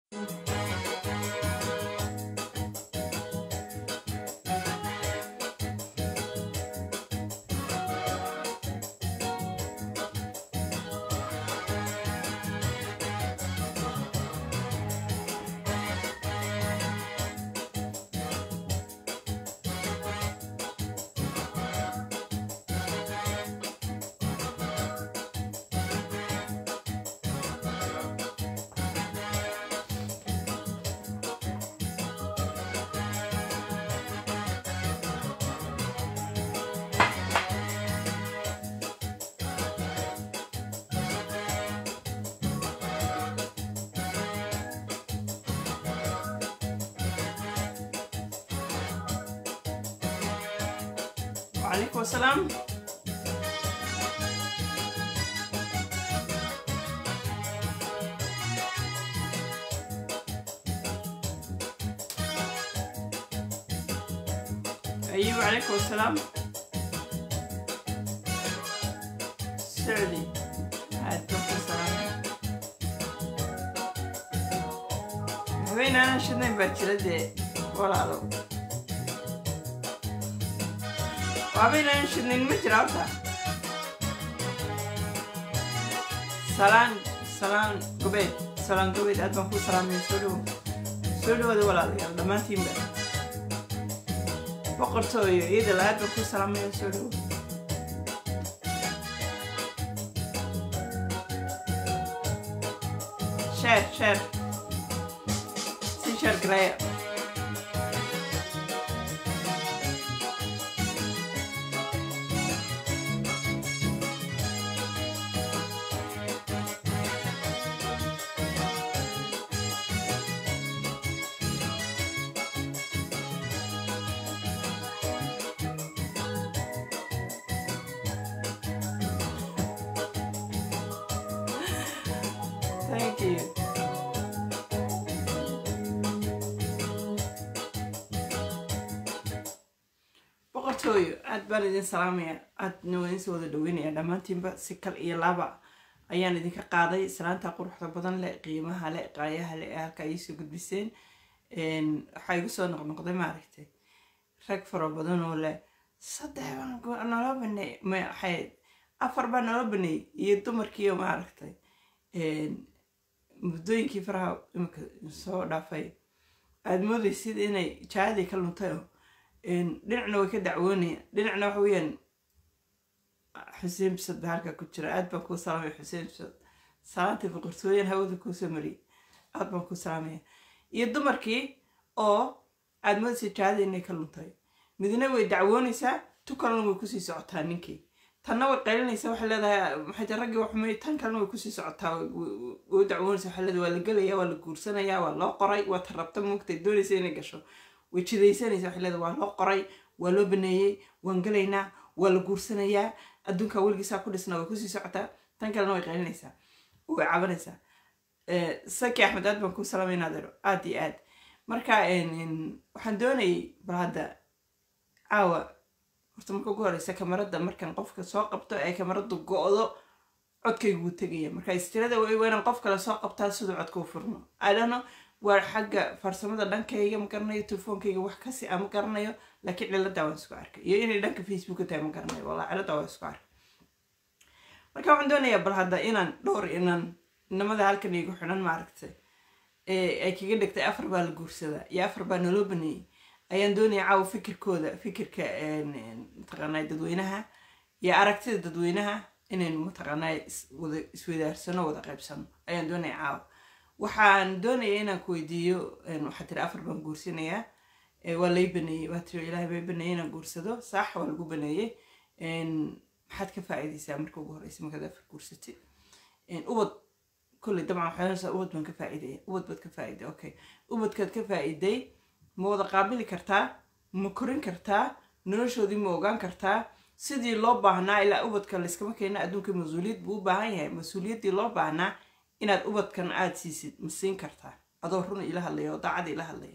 وعليكم السلام أيوة وعليكم السلام سعدي عليكم السلام وين أنا شنو بجلدي ولا له waabaynan shidnin ma jira horta salaan salaan gobeed salaan gobeed aad baan kuu salaamaya soo dhowo soo dhowada walaalayaal dhammaantiinba boqortooyo iyadala aad baan kuu salaamaya soo dhowo sheer sheer si sheer gareeya Thank you. boqortooyo aad baan idin salaamaya aadna waa idinsoo wada dhaweynaya dhammaantiinba si kal iyo laba ayaan idinka qaaday salaanta quruxda badan leh qiimaha leh qaayaha leh ee halka iisoo gudbiseen waxaa igu soo noqnoqday maaragtay rag fara badan oo leh saddex baan naloo baneey maxay afar baa naloo baneeyey iyo dumarkiiyo maaragtay muddooyinkii faraha imika soo dhaafay aada moodaysid inay jaadii ka luntay oo dhinacna way ka dacwoonayaan dhinacna waxa weeyaan xuseen bisad baa halkaa ku jira aad baan kuu salaamaya xuseen bisad salaantii boqortooyan hawada kuusoo mariyay aad baan kuu salaamaya iyo dumarkii oo aada moodaysid jaadii inay ka luntay midna way dacwoonaysaa tu kalena way kusii socotaa ninkii tanna way qaylinaysaa waxay leedahay maxay raggii waxumay tan kalena way kusii socotaa way dacwoonaysaa waxay leedahay waa la gelayaa waa la guursanayaa waa loo qoray waa ta rabta moogtay doonaysa inay gasho way jidaysanaysaa waxay leedahay waa loo qoray waa loo baneeyey waan gelaynaa waa la guursanayaa adduunka weligiisaa ku dhisna way kusii socotaa tan kalena way qaylinaysaa way cabanaysaa saki axmed aad baan kuu salaamaynaa adeero aad iyo aad marka waxaan doonayay bal hadda caawa horta marka ugu horeysa kamarada markan qofka soo qabto ay kamaradu go-do codkaygu wuu tegaya marka istirada waa inaan qof kale soo qabtaa siduu codka u furno adhano waa xagga farsamada dhankayga ma garanayo telefoonkayga wax kasi a ma garanayo laakiin cilada waan isku arkay iyo inay dhanka facebooka tahay ma garanayo wallah cilada waan isku arkay marka waxaan doonayaa bal hadda inaan dhowr inaan inamada halkan igu xidhan maaragtay ay kaga dhigtay afar baa la guursadaa iyo afar baa naloo baneeyey ayaan doonaya caawa fikirkooda fikirka mataqaanaa dadweynaha iyo aragtida dadweynaha inaynu mataqaanaa wada iswadaarsano wada qaybsano ayaan doonaya caawa waxaan doonaya inaan ku weydiiyo waxaa tiri afar baan guursanayaa waa lay baneeyey waa tiri ilaahay bay baneeyey inaan guursado saax waa lagu baneeyey maxaad ka faa'iidaysaa marka ugu horeysa markaad afar guursatid ubad kolley dabcan waxaa ubad baan ka faa'iidaya ubad baad ka faa'iiday okay ubadkaad ka faa'iiday ma wada qaabili kartaa ma korin kartaa noloshoodii ma ogaan kartaa sidii loo baahnaa ilaa ubadka layskama keena adduunka mas-uuliyad buu u baahan yahay mas-uuliyaddii loo baahnaa inaad ubadkan aada siisid ma siin kartaa adoo run ila hadlaya oo daacada ila hadlaya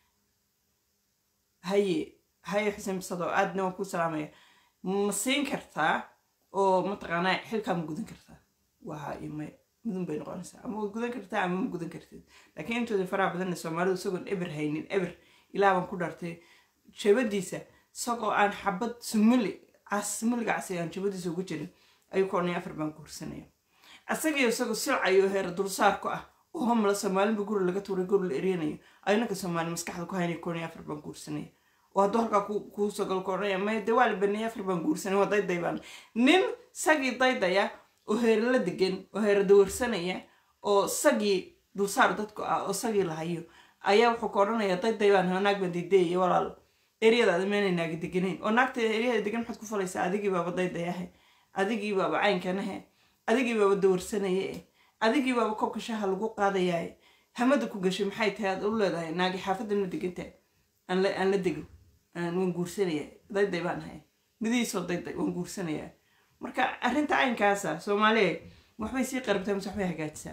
haye haye xuseen bisadoo aadna waan ku salaamaya ma siin kartaa oo mataqaanaa xilkaa ma gudan kartaa waa iyo maya mudun bay noqonaysaa ama waad gudan kartaa ama ma gudan kartid laakiin intooda faraha badanna soomaalidu isagoon eber haynin eber ilaa baan ku dhartay jabadiisa isagoo aan xabad sumuli cas sumuliga casay aan jabadiisa ugu jirin ayuu ka odhanaya afar baan guursanaya asagaiyo isagoo silcayo heer dulsaar ku ah oo homla soomaalinba guri laga tuuray guri la eryanayo ayunaka soomaali maskaxda ku haynaya ka odhanaya afar baan guursanaya oo hadduu halkaa kuu soo galo ka odhanaya maya dee waa la baneeyay afar baan guursanaya waa dayday baan nin sagii daydaya oo heere la degan oo heere dawarsanaya oo sagii dulsaar dadku ah oo sagii lahayo ayaa wuxuu ka odhanaya dayday baan naag baan diidayaya walaalo eryadaada meena naaga deganayn oo naagta eryada degan maxaad ku falaysaa adigii baaba daydayahe adigii baaba caynkanahe adigii baaba dawarsanaye eh adigii baaba koobka shaha lagu qaadayaye hamada ku gashay maxay tahay aad u leedahay naagi xaafadda ma degantahay aan la dego waan guursanaya dayday baan ahay midihiisoo dayday waan guursanaya marka arrinta caynkaasa soomaaliya waxbay sii qarabtaa mise waxbay hagaajisaa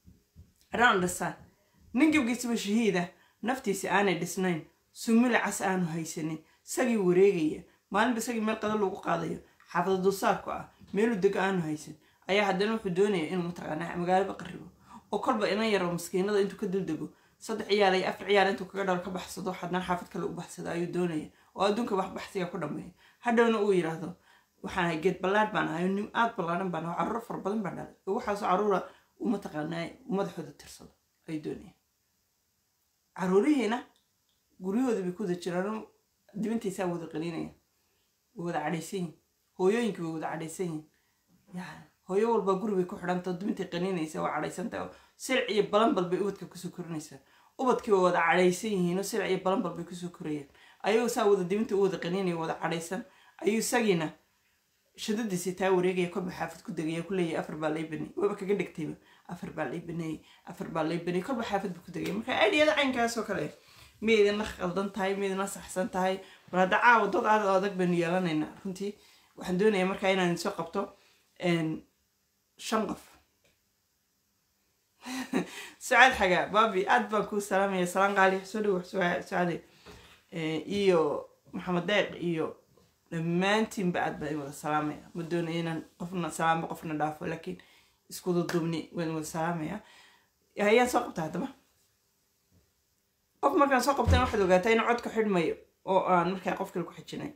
around the sun nin gabgiisaba shahiida naftiisa aanay dhisnayn sumila cas aanu haysanin sagii wareegaya maalinba sagii meel qada lagu qaadayo xaafada dulsaarku ah meelu dego aanu haysan ayaa haddana wuxuu doonaya inuu mataqaanaa magaalaba qaribo oo kolba inan yaro maskiinada intuu ka duldego saddex ciyaal iyo afar ciyaal intuu kaga dhalo ka baxsado haddana xaafad kale u baxsado ayuu doonaya oo adduunka wax baxsiga ku dhameeya hadhowna uu yidhaahdo waxaan ahay geed ballaadh baan ahay nin aad ballaadhan baan ahay carruur fara badan baan dhalay oo waxaasoo carruura uu mataqaanaa madaxooda tirsado ayuu doonaya carruurihiina guryahooda bay ku wada jiraan dibintaysaa wada qalinaya way wada cadhaysan yihin hooyooyinka way wada cadhaysan yihin yani hooyo walba guri bay ku xidhanta dibintay qaninaysa waa cadhaysanta silic iyo balanbal bay ubadka kusoo korinaysaa ubadkii way wada cadhaysan yihiin oo silic iyo balanbal bay kusoo korayaan ayagoo saa wada dibinta u wada qaninaya wada cadhaysan ayuu isagiina shadadiisii taa wareegaya kolba xaafad ku degaya ku leeyahay afar baa lay baneeyey waba kaga dhigtayba afar baa lay baneeyey afar baa lay baneeyey kolba xaafad buu ku degaya marka aidiyada caynkaasoo kale maydina qaldan tahay maydina saxsan tahay war hadda caawa dad aad adag baynu yeelanaynaa runtii waxaan doonayaa markaa inaan soo qabto shan qof sucaad xagaa baabi aad baan kuu salaamaya salaan qaali soo dhawo sucaade iyo maxamed deeq iyo dhammaantiinba aad baan wada salaamaya ma doonaya inaan qofna salaamo qofna dhaafo laakiin iskuda dubni waan wada salaamaya ayaan soo qabta haddaba qof markaan soo qabtana waxaad ogaataa in codka xidhmayo oo aan markaa qof kale ku xijinay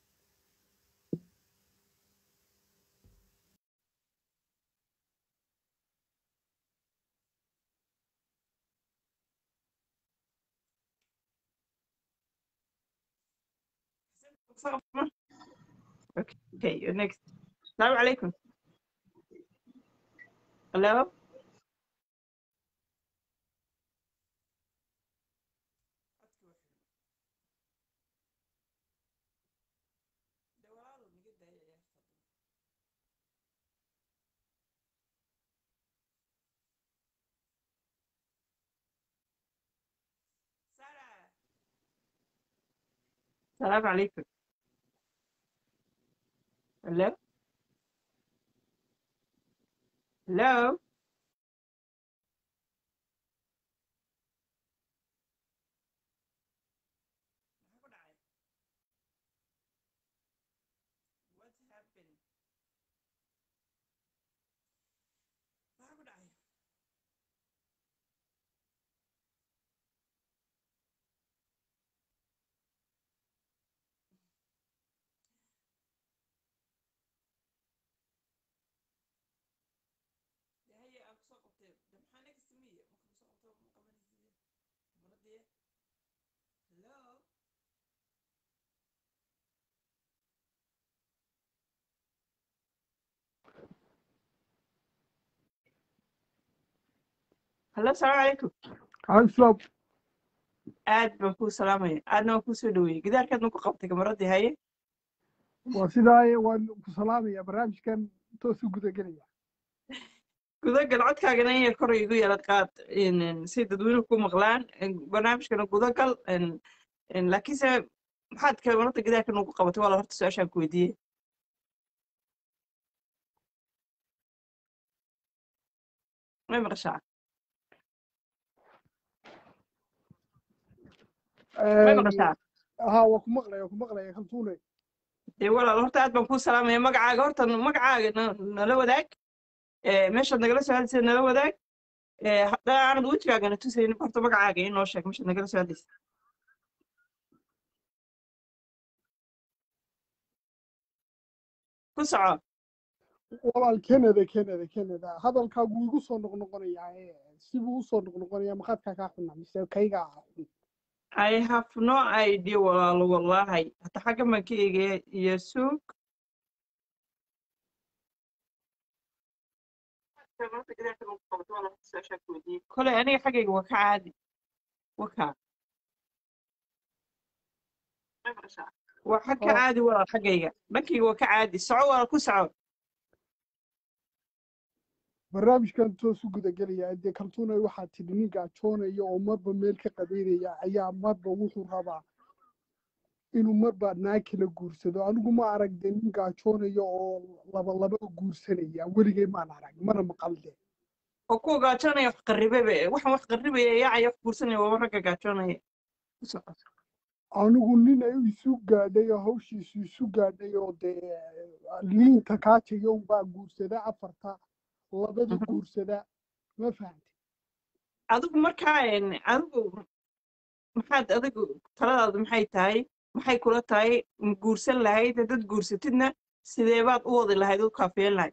Okay, you're next. Assalamu alaikum. Hello? السلام عليكم Hello? Hello? What's happening? Maxaa ku dhacay? haye aan kusoo qabtay de maxaa naga sameeye marka kusoo qabto ma qabanaysid maradee hello hallo asalaamu calaykum Hanslob, aad baan kuu salaamaya aadna waan kuu soo dhaweeyey gidaarkaad ma ku qabtay kamaradii haye waa sidaaye waan ku salaamaya barnaamijkan toos u gudagelaya gudagal codkaagana inay kor igu yeelad qaad si dadweynuhu ku maqlaan barnaamijkana gudagal laakiinse maxaad kamarada gidaarka nugu qabatay waa la horta su-aashaan ku weydiiyey may maqashaa may maqashaa haa waa ku maqlaya waa ku maqlaya kaltuune dee walaal horta aad baan kuu salaamaya magacaaga horta magacaaga na- nala wadaag Eh, meeshaad nagala soo hadlaysa nala wadaag Eh, haddaa aanad wejigaagana tusaynin horta magacaaga inoo sheeg meeshaad nagala soo hadlaysa ku soco walaal canada canada canada hadalkaagu igu soo noqnoqonayaa ee sibuu usoo noqnoqonayaa maqaadkaa kaa xuna mise kayga xun I have no idea walaalo wallahi hata xaggan baan ka eegaya iyo suug kole aniga xaggayga waa ka caadi waka waa xag ka Oh. caadi walaal xaggayga dhankayga waa ka caadi soco walaal ku soco barnaamijkan toos u gudagelaya dee kaltuunay waxaa tidhi nin gaajoonaya oo marba meel ka qabeynaya ayaa marba wuxuu rabaa inuu marba naag kala guursado anigu ma arag dee nin gaajoonaya oo laba laba guursanaya weligay maan arag mana maqalde oo kuwa gaajoonaya wax qarribaba waxaan wax qarribaya yaacaya wax guursanaya waaba ragga gaajoonaya ku soco anigu nin ay isu gaadhay oo hawshiisu isu gaadhay oo dee liinta kaajaya unbaa guursada afarta labada Mhm. guursada ma fahamti adigu markaa een, adigu maxaad adigu taladaadu maxay tahay maxay kula tahay ma guursan lahayd haddaad guursatidna sidee baad u wadi lahayd u kaafiyeen lahayd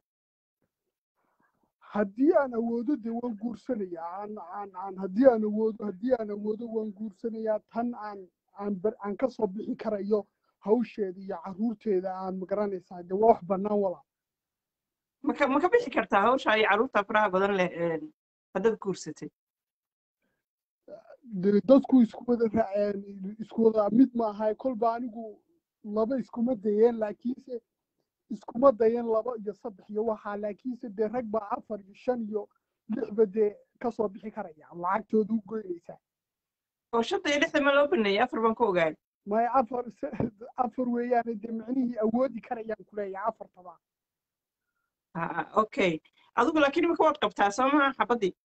haddii aan awoodo dee waan guursanayaa aan aan aan haddii aan awoodo haddii aan awoodo waan guursanayaa tan aan aan bar aan ka soo bixi karayo hawsheeda iyo carruurteeda aan magaranaysaa dee waa wax bannaan walaa maka ma ka bixi kartaa hawsha iyo carruurta faraha badan leh een, haddaad guursatay dee dadku isku wada raaceen isku wada mid ma ahay kolba anigu laba iskuma dayeen laakiinse iskuma dayeen laba iyo saddex iyo waxaa laakiinse dee rag baa afar iyo shan iyo lixba dee ka soo bixi karaya lacagtooda u goynaysaa oo shanta iyo lixda ma loo baneeyay afar baan ku ogaay maya afar afar weeyaane dee micnihii awoodi karayaan kuleeyahay afartaba Ah, okay adigu laakiin imika waad qabtaa soo maha xabaddii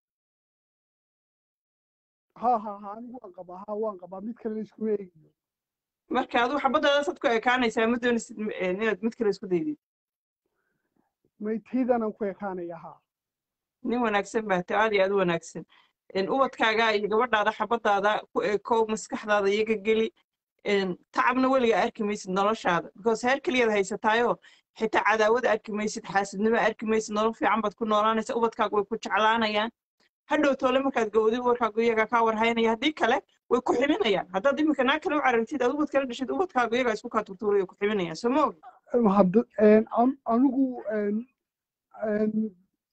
ha ha ha anigu waan qabaa ha waan qabaa mid kale iskuma eegiyo marka adigu xabaddaadaasad ku ekaanaysaa ma doonaysid eh, inaad mid kale isku daydid maytaydanaan ku ekaanaya ha nin wanaagsan baa tahay aad iyo aad u wanaagsan een, ubadkaaga iyo gabadhaada xabadaada ku ekow maskaxdaada iyaga geli een, tacabna weliga arki maysid noloshaada because heer keliyaad haysataayoo xitaa cadaawada arki maysid xaasidnimo arki maysid nolol fiican baad ku noolaanaysa ubadkaaga way ku jeclaanayaan hadhow toole markaad gowdid ubadkaagu iyaga kaa warhaynaya haddii kale way ku ximinayaan haddaad iminka naag kale u carartid aad ubad kala dhashid ubadkaagu iyagaa isku kaa turtuuraya ku ximinayaan soo ma ogi hadda an- anigu een, een,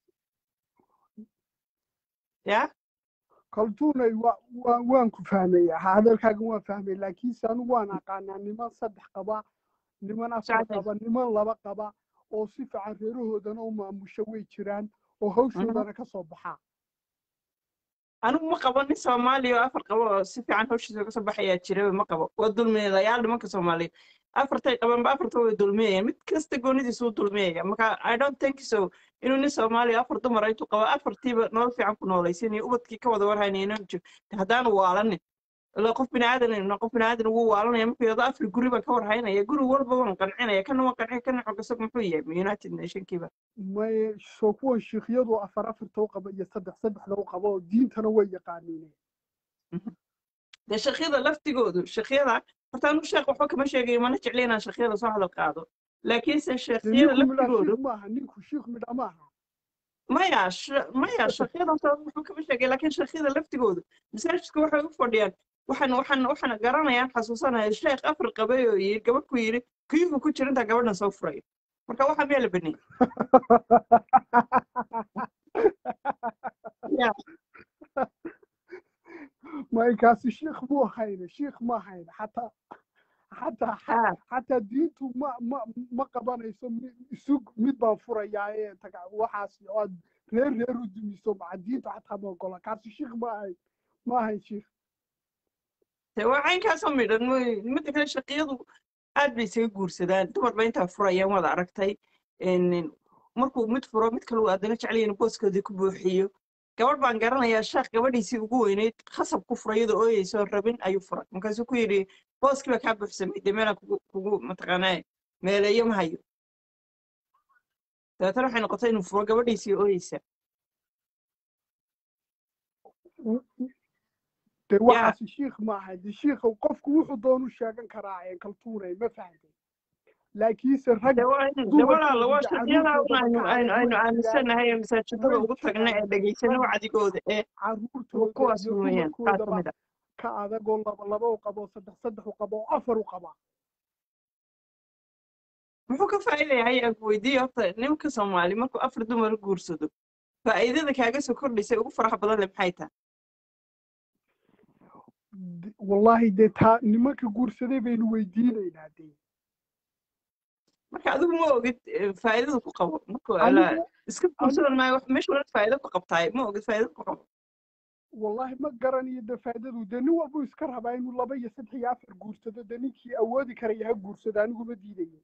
yaa kaltuunay wa- wa- waan ku fahmaya ha hadalkaaga waan fahmay laakiinse anigu waan aqaanaa niman saddex qaba niman afar Sacday. qaba niman laba qaba oo si fiican reerahoodana u maamusha way jiraan oo hawshoodana ka soo baxaa anigu ma qabo nin soomaaliya oo afar qabo oo si fiican hawshiisa uga soo baxayaa jiraba ma qabo waa dulmiyayaal nimanka soomaaliya afartay qabanba afarta way dulmiyayaan mid kasta goonidiisu u dulmiyaya marka i don't think so inuu nin soomaaliya afar dumar intuu qabo afartiiba nolol fiican ku noolaysiinayo ubadkii ka wada warhaynaya inuu jiro haddaanu waalanin ila qof biniaadan qof biniaadan wuu waalanaya markuu yidhahdo afar guri baan ka warhaynaya guri walba waan qancinaya kana waan qancin kana xogasag muxuu yahay united nationkiiba may soo kuwan shiikyadu afar afarta u qaba iyo saddex saddexda u qaba oo diintana way yaqaaniine dee shaqyada laftigoodu shaqyada horta anigu sheekh waxba kama sheegayo mana jecli inaan shaqyada soo hadal qaado laakiinse dee shaqyada ninku midhaa laftigoodu shiik maaha ninku shiik midha maaha maya sh- maya shaqyada horta waxba kama sheegay laakiin shaqyada laftigoodu masaajidka waxay u fadhiyaan waxaan waxaan waxaan garanayaan xasuusanaya sheekh afar qabay oo yiri gabadh ku yiri kuyuhu ku jira intaa gabadhan soo furayo marka waxaa miyaa la baneeyey ya maykaasi shiik muu hayne shiik ma hayne xataa xataa ah xataa diintu ma ma ma qabanayso mi- isug mid baan furayaa ee taga waxaas oo aad reer reer u dumiso maca diintu xataa ma ogola kaasi shiik ma ahayn ma ahayn shiik dee waa caynkaasoo midhan mooy midda kale shaqiyadu aad bay isaga guursadaan dumarba intaa furayaan waad aragtay een, markuu mid furo mid kale uu haddana jecel yahay inuu booskoodii ku buuxiyo gabadh baan garanayaa sheekh gabadhiisii ugu weyneyd khasab ku furay iyadoo ooyeysoon rabin ayuu furay markaasuu ku yidhi booskii baa kaa buuxsamay dee meelaan kugu kugu mataqaanaa meeleeyo ma hayo dabeetana waxay noqotay inuu furo gabadhiisii ooyeysa de yaa waxaasi shiikh maaha de shiikha qofku wuxuu doonu sheegan karaa ee kaltuunay ma fahamtay laakiinse rag de waa in de walaalo dumarkooda waa iyo shaqyadaa un caruurtoodaba aynu aynu aynu kacay aaminsanahay ee masaajidada way ugu tagna jiraan ee dhegaysana rag wacdigooda ee kuwa caruurtooda kuwaas iyo weeyaan qaar ka dumarkoodaba mid a ka adagoo laba laba u qabo saddex saddex u qabo oo afar u qaba muxuu ka faa'iidayahay aan ku weydiiyo horta nimanka soomaali markuu afar dumar guursado faa'iidada kaaga soo kordhaysa ugu faraxa badan leh maxay tahay D- wallaahi dee taa nimanka guursaday baynu weydiinaynaa dee marka adigu ma ogid eh, faa'iidada ku qabo markuu ala anigu iska anigu guursadan maayo wax meesha walaad faa'iido ku qabtaay ma ogid faa'iido ku qabo wallaahi ma garanayo dee faa'idadu dee nin walbuu iska rabaa inuu laba iyo saddex iyo afar guursado dee ninkii awoodi karaya ha guursado anigu ma diidayo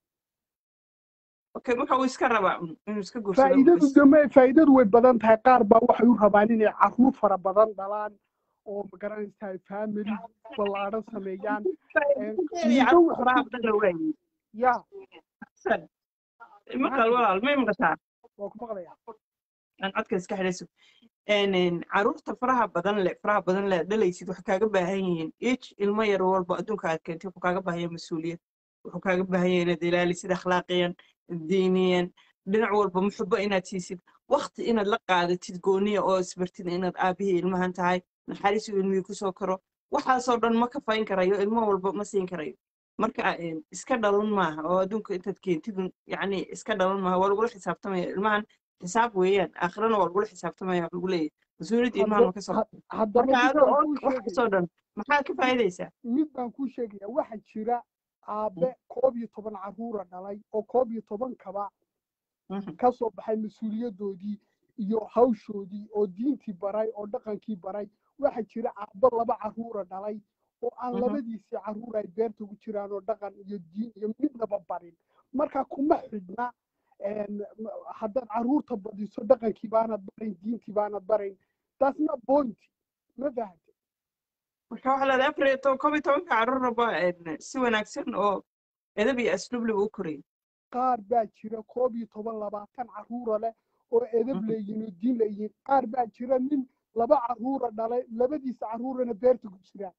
okay marka uu iska rabaa un inuu iska guursado faa'iidadu bas dee ma faa'idadu way badan tahay qaar baa waxay u rabaan inay caruur fara badan dhalaan oo ma garanaysaa family ballaadhan sameeyaan Een, faa'iidadeeda ninba carruurta wuxuu faraha ku badan la waayey ya Xasan, maxaa maqal tiri walaal may maqashaa waa ku maqlayaa aan codka iska xidhayso een caruurta faraha badan leh faraha badan leh dhalaysid waxay kaaga baahan yihiin each ilmo yar walba adduunka aad keentay wuxuu kaaga baahan yahay mas-uuliyad wuxuu kaaga baahan yahay inaad ilaalisid akhlaaqiyan diiniyan dhinac walba muxubo inaad siisid waqti inaad la qaadatid gooniya oo isbartid inaad aabihii ilmahan tahay naxariis uu ilmihii kusoo karo waxaasoo dhan ma kafayn karayo ilmo walba ma siin karayo marka een, iska dhalan maaha oo adduunka intaad keentid un, yacni iska dhalan maaha waa lagula xisaabtamaya ilmahan xisaab weeyaan aakhirana waa lagula xisaabtamaya wax lagu leeyahay mas-uuliyadda ilmahan hadda ma ka soo ha- baxdo haddaba marka mid adoo baan og kuu waxaasoo sheegaya dhan maxaad ka faa'iidaysaa mid baan kuu sheegaya waxaa jira aabe koob iyo toban caruura dhalay oo koob iyo tobankaba Mhm, ka soo baxay mas-uuliyadoodii iyo hawshoodii oo diintii baray oo dhaqankii baray waxaa jira aabbo laba caruura dhalay oo aan mhm. labadiisii caruur ay beerta ku jiraan oo dhaqan iyo diin iyo midnaba barin marka kuma xidhna een, m- haddaad caruurta badiso dhaqankii baanad barayn diintii baanad barayn that's not point ma fahamte marka waxaa leedahay afar iyo toban koob iyo tobanka carruuraba een, si wanaagsan oo edab iyo asluub leh u korayay qaar baa jira koob iyo toban labaatan caruura leh oo edab Mhm. leeyihin oo diin leeyihin qaar baa jira nin laba caruura dhalay labadiisa caruurana beerta ku jiraan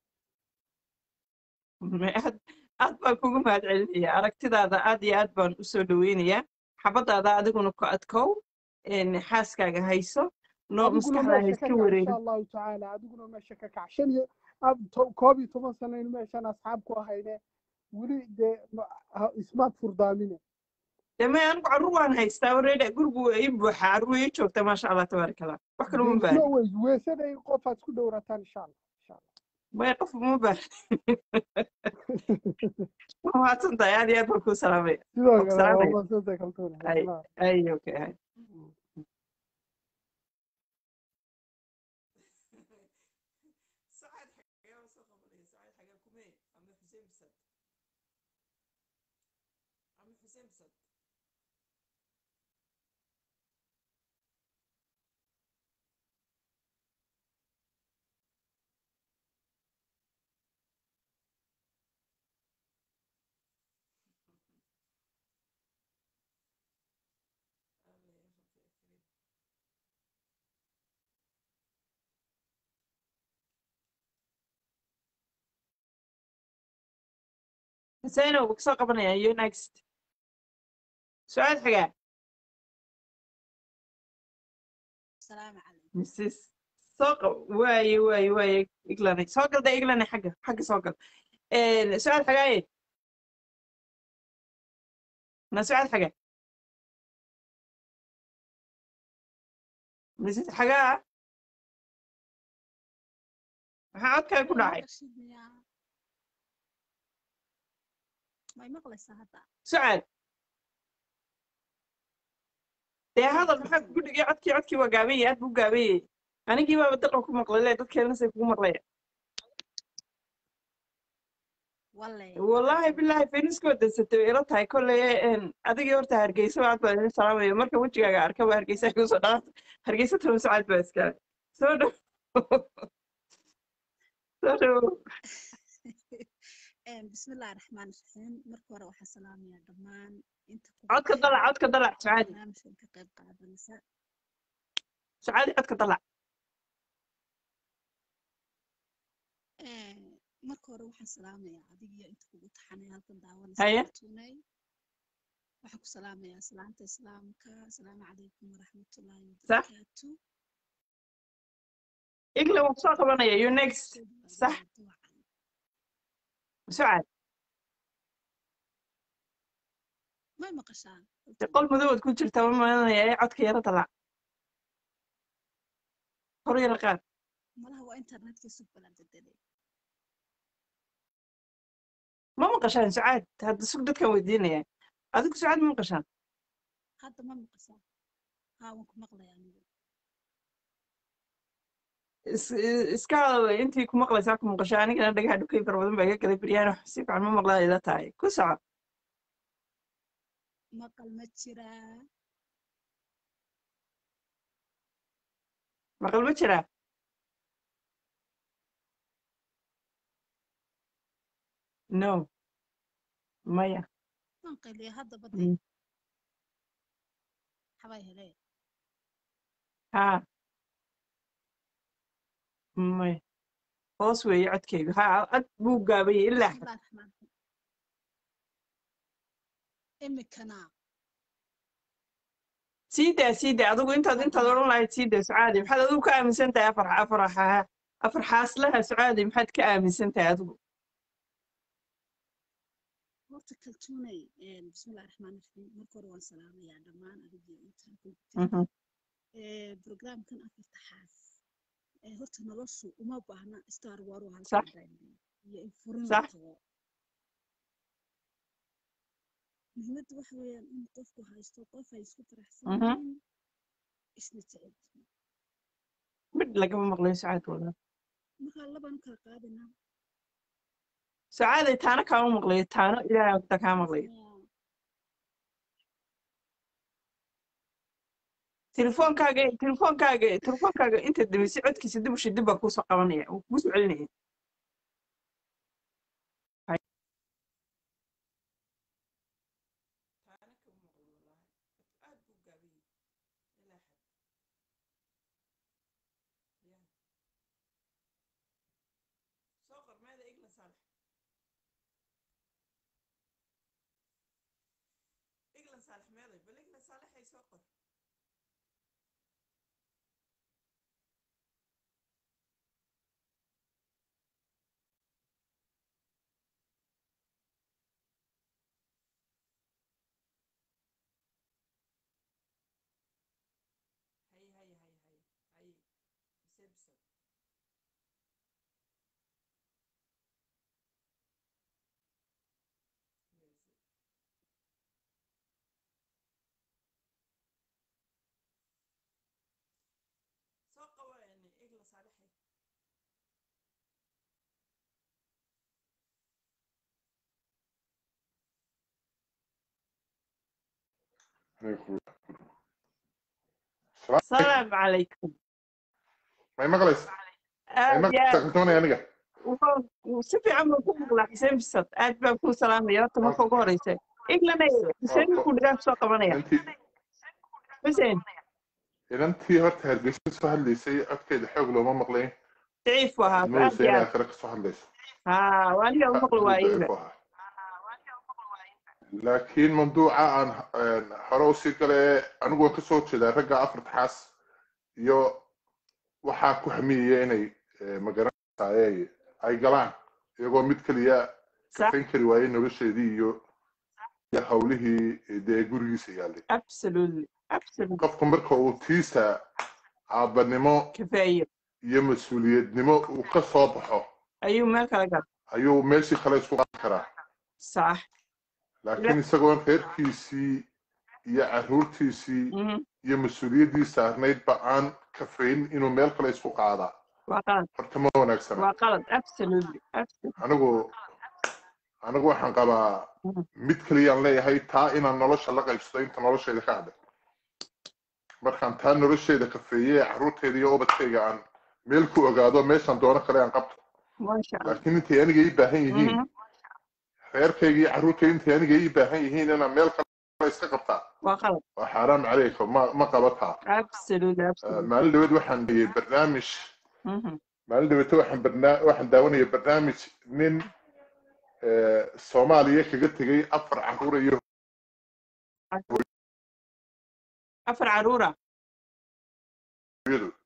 Me- aad aad baan kugu mahad celinaya aragtidaada aad iyo aad baan usoo dhaweynayaa xabadaada adiguna ku adkow een, xaaskaaga hayso noo adiguna maskaxdaa ha meesha iska ka kac insha wareerin allahu tacaala adiguna meesha ka kac shan iyo ab- to- koob iyo toban sanaynu meeshaan asxaab ku ahayne weli dee ma- ha- ismaad furdaamine deme anigu carruur waan haystaa wareedha gurigu waa ii buuxa carruur ii joogta maasha allah tabaaraka allah wax kale uma dee baahni isma weys weesada in qofaad isku dhowrataan insha allah insha allah maya qof uma baahni waa mahadsan tahay aad iyo aad baan kuu salaamaya sidoo waan ku kale waa salaamaya maasanta kaltuuna ay ay okay ay سعد حاجة وسخة ولا سعد حاجة كومي عم حسين بسد عم حسين بسد الله يرحمك يا كريم حسين وكسو قبنا يو نكست سعد حاجة السلام عليكم مسيس سوق واي واي واي إقلاني سوق ده إقلاني حاجة حاجة سوق إيه سعد حاجة إيه أنا سعد حاجة نسيت حاجة maxaa codkaa ku ما dhacay مقشد يا ما مقلس هذا sucaal dee hadal maxaa kugu dhigay codkii codkii waa gaabayey aad buu gaabayey anigii baaba daqan ku maqlay le dadkeena say kugu maqlaya والله wallaahi bilaahi feniskoo dansatay way ila tahay kolley een, adigii horta hargeysa aad baan idin salaamaya marka wejigaaga arka waa hargeysa igu soo dhaafta hargeysa taba sucaal baa iskale soo dhow soo dhow bismillahi raxmaan raxiim marka hore waxaan salaamayaa dhammaan inta ku codka dalac codka dalac sucaadi barnaamijkan ka qayb qaadanaysa sucaadi codka dalac marka hore waxaan salaamayaa adigiyo inta kugu taxanay halkan daawanaysa Haye. kartuunay waxaan ku salaamayaa salaanta islaamka asalaamu calaykum waraxmatullaahi Sax. wabarakaatu igle waan kusoo qabanaya you next Soo dhawaada Sax. duwacan. sucaad may maqashaan de qol madowaad ku jirta ma malinaya ee codka yara dalac hor yara qaad malaha waa internetka sug balan bedelay ma maqashaan sucaad hadda sug dadkan weydiinaya adigu sucaad ma maqashaan hadda ma maqashaan haa waan ku maqlayaa anigu is- i- iska hadal intii ku maqlaysaa ku maqasho anigana dhagaha dhukay fara badan baa iga galay beryaan wax si fiican ma maqlaa ila tahay ku soco maqal ma jiraa maqal ma jiraa no maya waan qayliya hadda Mm. badee xabay helee haa maya hoos weeye codkaygu haa cod buu gaabayay ilaa xad bismillahi raxmaan raxiim imikana sii daa sii daa adigu intaad intaad odhan lahayd sii daa sucaadi maxaad adigu ka aaminsan tahay afar afar xa- afar xaaslaha sucaadi maxaad ka aaminsan tahay adigu horta kaltuunay bismillahi raxmaan raxiim marka hore waan salaamayaa dhammaan adigii intaan ku Mhm. programkan afarta xaas ee horta noloshu uma baahna star war oo Sax. halkan daayimay iyo in furin la Sax. tago muhiimadda waxa weeyaan in qofku haysto qof ay isku faraxsan Mhm. yihiin isna jecel yihiin midh lagama maqlayo sucaad wada markaa labaan kala qaadanaa sucaaday taana kaama maqlayo taano ilaahay wada kaa maqlayo telefoonkaaga telefoonkaaga telefoonkaaga inta dambeysay codkiisa dib ushi dib baa kuusoo qabanaya wuu kugu soo celinaya salaamu calaykum may maqlays may aad iyo maqlaysa aad kaltoonay aniga wuxuu- wuu si fiican buu ku maqlaa xuseen bisad aad baan kuu salaamaya horta marka ugu horeysa iglana xuseen markuu dhigaa kusoo qabanaya inantii xuseen inantii horta hargeysa soo hadlaysay codkeeda xoog looma maqlayn daciif buu ahaa aad moodaysa iyo inay aad akhire kasoo hadlayso haa waa aniga u maqli waayeyba daciif u ahaa laakiin mamduuca aan een, hore usii gale anigu waan kasoo jeedaa ragga afarta xaas iyo waxaa ku hamiyaya inay eh, magaranaysaay ay galaan iyagoo mid keliya sax kafayn kari waayey nolosheedii iyo iyo hawlihii dee gurigiisa yaallay absolutely absolutely qofku marka uu tiisa aabanimo kafeeyo iyo mas-uuliyadnimo uu ka soo baxo ayuu meel kala gala ayuu meeshii kale isku qaadi karaa sax laakiin isagoon reerkiisii iyo caruurtiisii mhm, iyo mas-uuliyaddii saarnaydba aan kafayn inuu meel kale isku qaadaa waa qalad horta ma wanaagsana waa qalad absolutely absolutely anigu anigu waxaan qabaa Mhm. mid keliyaan leeyahay taa inaan nolosha la qaybsado inta nolosheeda ka hadhay markaan taa nolosheeda kafeeye caruurteeda iyo ubadkayga aan meel ku ogaado meeshaan doono kale aan qabto maasha allah laakiin intay aniga ii baahan yihiin Mhm, reerkayga iyo carruurtayda intay aniga ii baahan yihiin inaan meel kale iska qabtaa waa qalad waa xaaraam calaykum ma ma qabataa absolute absolute maalin dhaweed waxaan dhiyey barnaamij Mhm. maalin dhaweeto waxaan barnaa waxaan daawanaya barnaamij nin eh, soomaaliya kaga tegay afar carruur iyo afar caruura hooyadood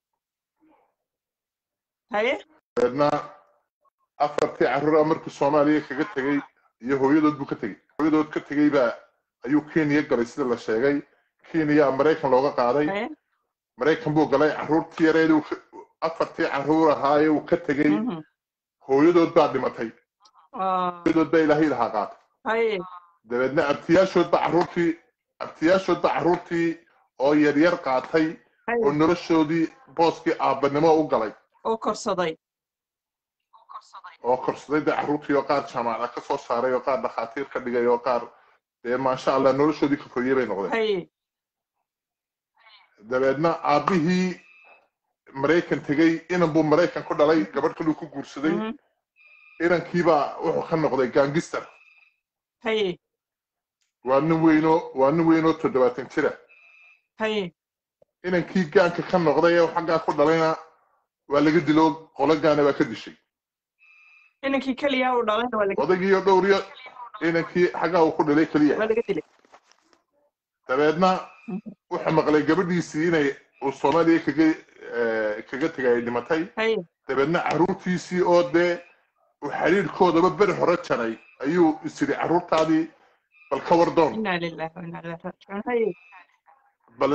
haye dabeedna afartii carruura markii soomaaliya kaga tegay iyo hooyadood buu ka tegey hooyadood ka tegey baa ayuu kenya galay sida la sheegay kenya maraykan looga qaaday haye maraykan buu galay carruurtii yareed uu ka- afartii carruur ahaaye uu ka tegey Mhm. hooyadood baa dhimatay Ah, hooyadood baa ilaahay lahaa qaatay haye dabeedna abtiyaashood baa carruurtii abtiyaashood baa carruurtii oo yaryar qaatay oo haye noloshoodii booskii aabbanimo u galay oo korsaday oo korsaday dee carruurtii oo qaar jaamacada ka soo saaray oo qaar dhakhaatiir ka dhigay oo qaar dee maasha allah noloshoodii ka koriyey bay noqdeen haye dabeedna aabbihii maraykan tegey inan buu maraykan ku dhalay gabadh kaluu ku guursaday Mhm. inankiibaa wuxuu ka noqday gaangister haye waa nin weynoo waa nin weynoo toddobaatan jira haye inankii gaanka ka noqday ee xaggaa ku dhalayna waa laga dilo qolo gaana baa ka dishay inankii keliya uu dhalayna waa laga odaygiiyo dhowriyo inankii xaggaa uu ku dhalay keliya waa laga dilay dabeedna Mhm. wuxuu maqlay gabadhiisii inay uu soomaaliya kaga eh, kaga tegay ay dhimatay haye dabeedna carruurtiisii oo dee uu xidhiidhkoodaba beri hore jaray ayuu isiri carruurtaadii bal ka war doon inaa lillahi wa inaa ilaihi raajicuun haye bal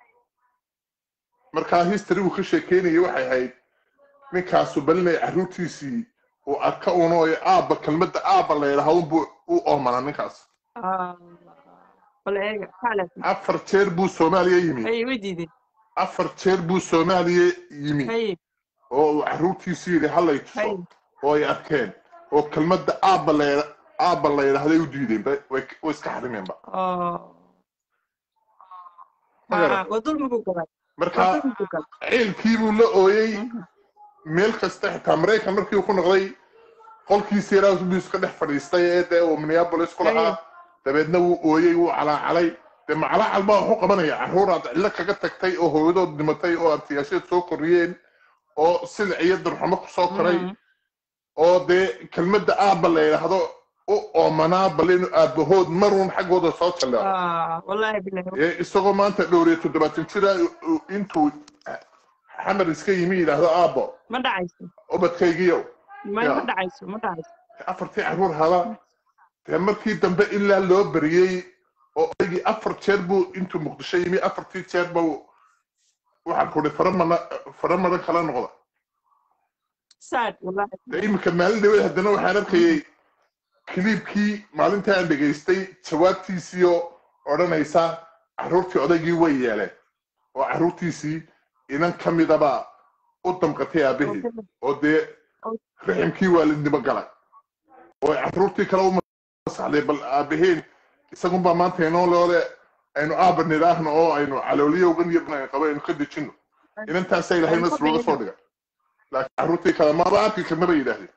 markaa history uu ka sheekeynayay waxay ahayd ninkaasu bal inay carruurtiisii uu arka uno ee aabba kelmadda aabba la yidhaha unbuu u oomanaa ninkaas Ah, bal eega xaalas afar jeer buu soomaaliya yimi haye way diideen afar jeer buu soomaaliya yimi haye oo uu carruurtiisii yidhi hallay haye tuso oo ay arkeen oo kelmadda aabba la yidha- aabba la yidhaahday u diideen ba- way way iska xarimeenba oo Ma garan. Ah, waa dulmigu galay waa marka dulmigu galay ciilkii buu la ooyey Mhm. meel kasta xitaa maraykan markii uu ku noqday qolkiisi yaraa buu iska dhex fadhiistay ee dee uu minneapolis ku lahaa dabeedna wuu ooyey wuu calaacalay dee macalaacal baa waxu qabanaya carruuraad cillo kaga tagtay oo hooyadood dhimatay oo abtiyaasheed soo koriyeen oo silic iyo darxumo ku soo koray Mhm. oo dee kelmadda aabba la yidhaahdo u oomanaa bal inuu aabbahood maruun xaggooda soo jalleeco Ah, wallaahi bilahi ee isagoo maanta dhowriyo toddobaatan jira uu- intuu xamar iska yimi yidhaahdo aabbo ma dhacayso ubadkaygiyow ma Ya. ma dhacayso ma dhacayso afartii carruur hada dee markii dambe ilaa loo beriyey oo odaygii afar jeer buu intuu muqdisho yimi afartii jeer buu waxaan ku fara mana fara maran kala noqda sad wallaahi dee iminka maalin dhaweed haddana waxaan arkayay kiliibkii maalintii aan dhegaystay jawaabtiisiioo odhanaysa carruurtii odaygii way yeeleen oo carruurtiisii inan ka midaba u damqatay aabbaheed oo dee riximkii waalidnimo galay oo ay carruurtii kale u masaxday bal aabaheen isagunbaa maanta inoo loole aynu aabba nidhaahno oo aynu calooliyowgan iyo aynu qabo aynu ka dejinno inantaasa ilahay nas looga soo dhigay laakiin carruurtii kale maba arki karna bay yidhaahdeen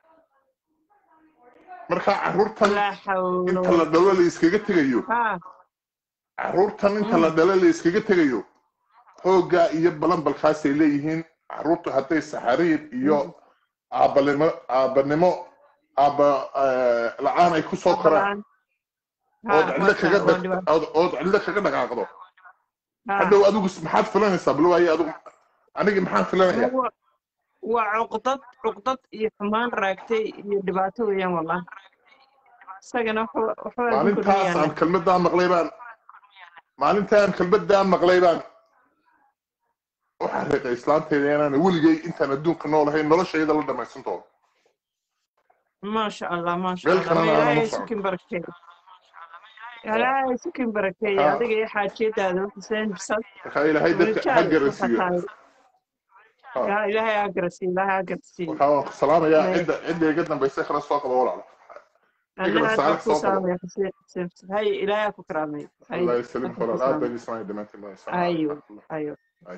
marka carruurtan laa xawla inta la dhalo la iskaga tegayo ha carruurtan inta la dhalo la iskaga tegayo xooggaa iyo balanbalkaasay leeyihiin carruurtu hadday saxariir iyo aabbanimo aabbanimo aabba eh, la-aan ay ku soo koraan ood cidlo kaga dhaq- ood- ood cidlo kaga dhaqaaqdo hadhow adigu s- maxaad filanaysaa bal waaye adigu anigi maxaan filanaya waa cuqdad cuqdad iyo xumaan raagtay iyo dhibaato weeyaan wallahi isagana wuxuu wuxuu aad u maalintaas kordhiyaana aan kelmaddaa maqlay baan maalintaan kelmaddaa maqlay baan waxaa reeqay islaanteyda inaan weligay intaan adduunka noolahay noloshayda la dhamaysan doono maasha allah maasha meel allah kalena ma aanan u ilaahay socon sukin barakeeyo ilaahay sukin barakeeyo Ha. adiga iyo xaajiyadaada xuseen bisad marka ilaahay dadka ha garasiiyo Ha. ya ilaahay ha garasiiyo ilaahay ha garasiiyo waxaa waan ku salaamayaa May- cidda cidda iga dambaysa kala soo qaba walaalo anna Igala aad saalax baan kuu soo qabo. salaamaya xuseen xuseen xuseen hay ilaahay ha ku karaamay hay allah ysalim aad baan kuu walaal aad salaamaya baan ismaay dhammaantiin baan salaam ayo ayo Ay.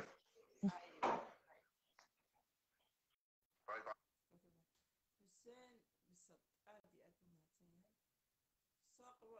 qabo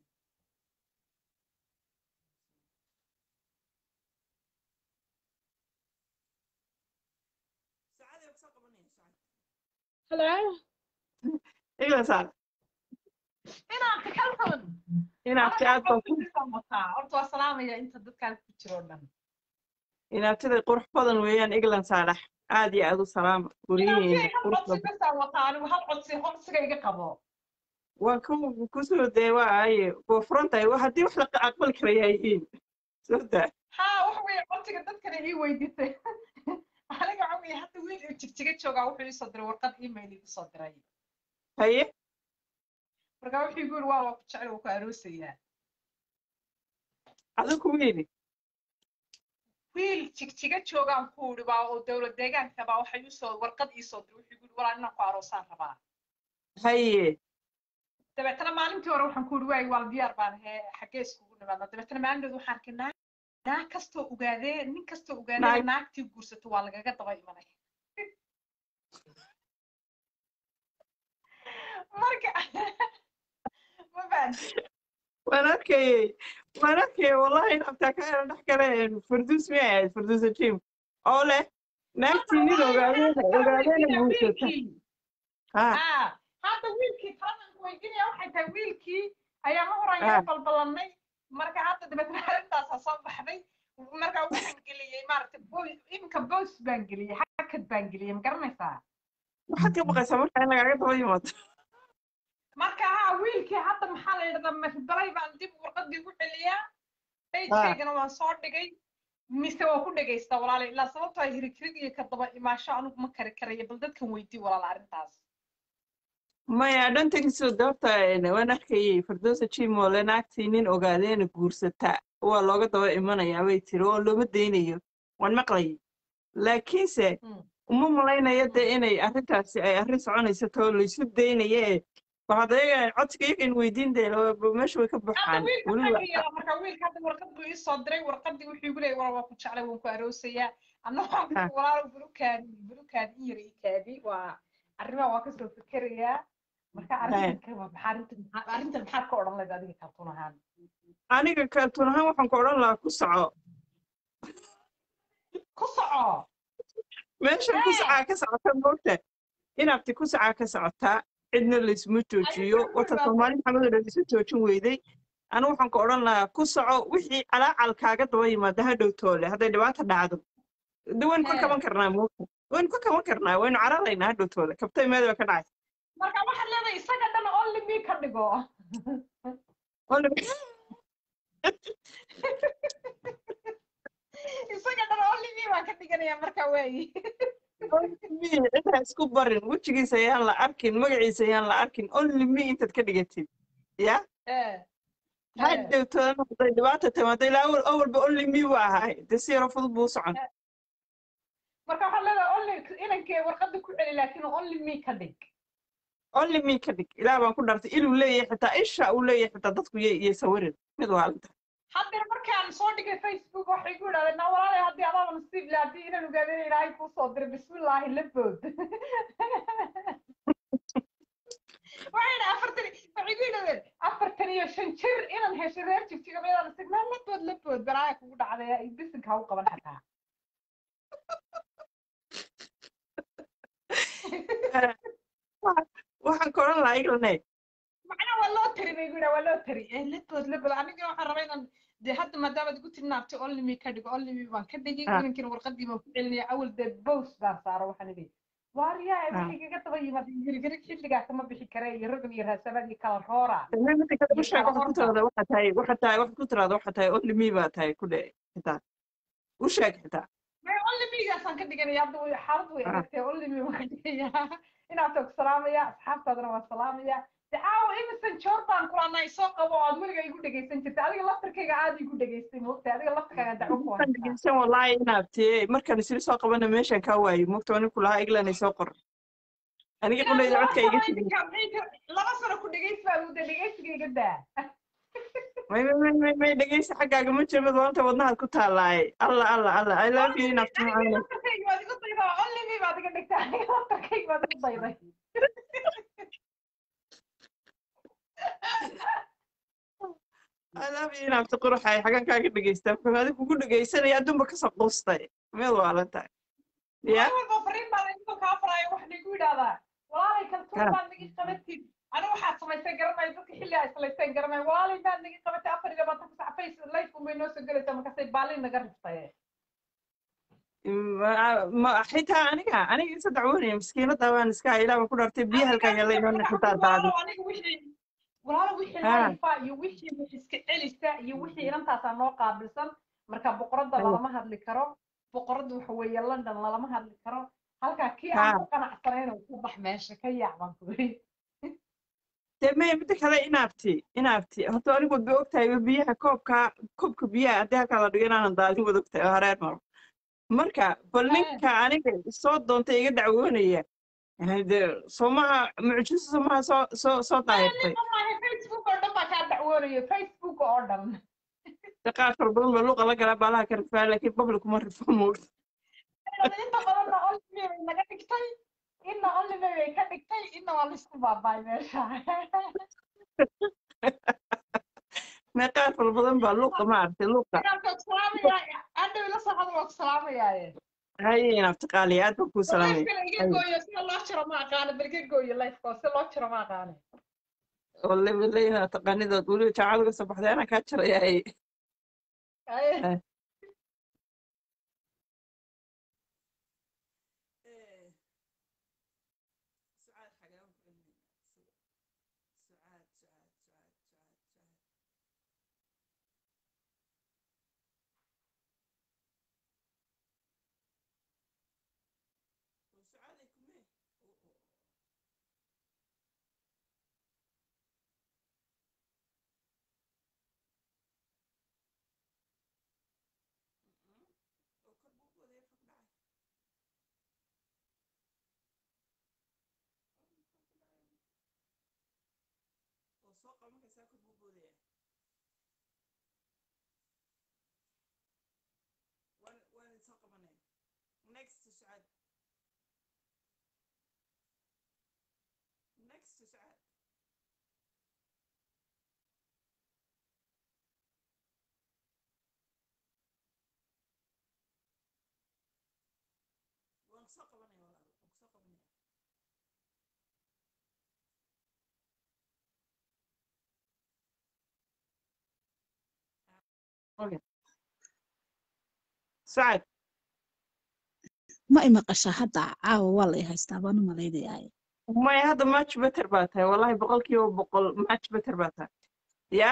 saacadii kusoo qabanaya saacad Hello. igla saar Inaan kalkan. inaad aad baan ku wataa. Horta waa salaamaya inta dadkaan ku jiro dhan. inaabtiday qurux badan weeyaan eglan saalax aad iyo aad u salaama guryihiina qurux codsi badan bas aan wataa anigu hal codsi codsiga iga qabo. waan ku kusoo dee waaye waa furan tahay waa haddii wax la aqbali karaya yihiin soo daa Haa waxa weeye codsiga dadkana ii weydiisay. Aniga waxa weeye hadda wiil uu jigjiga joogaa wuxuu ii soo diray warqad email igu soo diray. haye Marka wuxuu igu yiri waa waa ku jecel waa ku aroosayaa. adigu wiili Wiil jigjiga joogaan ku uri baa oo dowlad deegaanka baa waxay ii soo warqad ii soo diray wuxuu igu yiri walaa inaan ku aroosaan rabaa. haye dabeetana maalintii hore waxaan ku uri waay waa diyaar baan ahay xaggee iskugu nimaadna dabeetana maalinteed waxaan arkay naag naag kastoo ogaadee nin kastoo ogaadee Naag- naagtii guursato waa lagaga daba imanay marka ma fahanti waan arkayey waan arkayey wallahi inabtaa ka era dhex galeen farduus miyay ahayd farduusa jim oo leh naagtii nin ogaadeena ogaadeena guursata ha Ah, hadda wiilkii talanku weydiinaya waxay tahay wiilkii ayaa ma horan Ah. yaro balbalannay marka hadda dabeetana arrintaasa soo baxday marka waxaan geliyey maaragtay boy- iminka boos baan geliyey hakad baan geliyey ma garanaysaa waxaad ka baqaysaa marka in lagaaga daba yimaado marka ha wiilkii hadda maxaa la yidhahdaa mafbalay baan dib warqadii ugu celiyaa pagekaygana waan soo dhigay mise waa ku dhagaystaa walaala ilaa sababtoo ah hirighirig iyo ka daba imaasho anigu ma kari karayo bal dadkan weydii walaala arrintaas maya dhantankiisoo dabta waan arkayey farduusa jim oo le naagtii nin ogaadeena guursata waa looga daba imanayaa bay tiri oo looma daynayo waan maqlayay laakiinse Mm. uma malaynayo dee inay arrintaasi ay arrin soconayso too laysu daynaye waxaad ayaga codsiga iyagan weydiin dee meesha way ka hadda buuxaan wiilka weliba xagga yara marka wiilka hadda warqad buu ii soo diray warqadii wuxuu igu leeyay waa waa ku jeclay waan ku aroosayaa anna waxaan Ah. ku walaalo bulukaadi bulukaadi in yar ii kaadi waa arrimaha waa kasoo fikerayaa marka arrintan ka waa maxaa arrintan maxaa arrintan maxaad ka odhan lahayd adiga kaltuun ahaan aniga kaltuun ahaan waxaan ku odhan lahaa ku soco ku soco meeshan ku socaa ka socota moogta inaabti ku socaa ka socotaa cidna laysuma joojiyo Ayuu wata ku soomaali maxamed oo isu joojin weyday anigu waxaan ku odhan lahaa ku soco wixii calaacal kaaga daba yimaada hadhow toole hadday dhibaata dhacdo de waynu ka Hee. kaban karnaa moogta waynu ka kaban karnaa waynu cararaynaa hadhow toole kabtay meeda ka dhacay marka waxaad leedahay isaga dhan only me ka dhigo isaga dhan only me baan ka dhiganayaa marka waayi cidha isku barin wejigiisa ayaan la arkin magaciisa ayaan la arkin only me intaad ka dhigatid ya Eh, hadhow toole hadday dhibaata timaado ilaa awal awalba only me buu ahay de si yaro fudud buu u socon marka waxaad leedahay only inankee warqada ku celi laakiin only me ka dhig only me ka dhig ilaah baan ku dhartay inuu leeyahay xitaa isha uu leeyahay xitaa dadku yay iyo sawirin mid waalinta haddana markaan soo dhigay facebook waxay ku idhahdeen naa walaalay haddii adaaba nasiib leh haddii inaan ogaadeen ilaahay kuu soo diray bismillaahi la bood waxay idhi afartan waxay ku yidhahdeen afartan iyo shan jir inaan hesho reer jigjiga mayadaan nasiib naa la bood la bood balaaya kugu dhacday bisinka ha u qaban xataa waxaan ka odhan lahaa iglane macnaa waa loo tari bay gudaa waa loo tari Eh, la bood la bood aniga waxaan rabaa inaan dee hadda maadaamaad igu tilmaamtay only me ka dhigo only me baan ka dhigay Ah. inankina warqadii baan ku celinaya awal dee bows baan saaro waxaan idhi waaryaa Ah. waxay kaga daba yimaada hirgarig xilligaa kama bixi kare iyo ragan iyo raasamaad iyo kala roora midda kale u Iyo sheeg kala waxaad ku orda. tiraada waxaa tahay waxaa tahay waxaad ku tiraada waxaa tahay only me baa tahay ku dhe xitaa u sheeg xitaa may only megaasaan ka dhiganaya hadda way- xaalad way Ah. adagtay only me waan ka dhigaya inaad og salaamaya asxaabtaadana waan salaamaya de caawa imisan joor baan kulanaa isoo qabo oo aad weliga igu dhegaysan jirtay adiga laftarkayga aad igu dhegaystay moogtay adiga laftarkaaga dacwo ku waxaan haysaa dhegeysan wallaahi inaabtee markaan isla soo qabana meeshaan kaa waayey mogta waa ninku lahaa iglan ay soo qor aniga Ilaa qudhayda laba codka sano iga tegay idinka maxay ka- laba sano ku dhegaysaa uda dhegaysiga iga daa may may may may may dhegeysa xaggaaga ma jiro mid waanta wadnahaad ku taallaaye alla alla alla i love you inaabti aniga macaane laftarkayga waad igu daydaa only me baad iga dhigtaa aniga laftarkayga waad igu dayday love you inaabti quruxay xagan kaaga dhegeystaa marka adiga kugu dhegeysanaya adduunba kasoo quustay meel waalan tahay ya maalin walba fariin baa laydinka kaa faraayo wax lagu yidhahdaa walaalay kaltuun Ha. baad nagi qabatid aniga waxaad samaysay garanay dadka xilli ay salaysteen garanay walaalay baad nagi qabatay afar iyo labaatan ku sac face life unbay noo soo gelaysaa markaasay baalin naga riftay Ma- ma- xitaa aniga aniga isa dacwoonaya miskiinada waan iska ilaa baan ku dhaartay biyo halkaan yaalla inoo xitaa daadi aniga wixii walaalo wixii Ha. laifa iyo wixii wax iska celisa iyo wixii inantaasaa noo qaabilsan marka boqoradda Ayo. lalama hadli karo boqoradda waxa weeye london lalama hadli karo halkaa kii Ha. aan ku qanacsanayn oo ku bax meesha ka yaac baan ku yidhi dee maya midda kale inaabti inaabti horta anigu wadba ogtahay biyaha koobka koobka biyaha haddii halkaa la dhigo inaanan daadin wad ogtahay oo hareer maro marka bal Hee. ninka aniga soo doontay iga dacwoonaya de soomaha mucjiso soomaha soo soo soo daahirtay maaha facebook oo dhan baa kaa dacwoonayo facebook oo dhan de qaar fara badan baa luuqa la galaa baalaha ka rifaa laakiin babli kuma rifo moogta inta badanna only bay naga dhigtay inna only bay ka dhigtay inna waa laisku baabaay meesha mee qaar fara badan baa luuqa ma aragtay luuqa Marka waan ku salaamayaa hadhow ila soo hadal waan ku salaamayaaye haye inaabti qaaliya aad baan kuu salaamaya lifekana iga Ayo. gooyo sida loo jiro ma aqaano bal iga gooyo lifeko si loo jiro ma aqaano walle walle inaad taqaanidood weliba jaacad uga soo baxday anaa kaa jaraya haye Aye. Next to Suad. Next to Suad. waan soo qabanaya walaal waan soo qabanaya Okay. Suad ma i maqashaa hadda caawa waa la i haystaa baan u malaynayaa maya hadda match better baa tahay wallahi boqolkiiba boqol match better baa tahay ya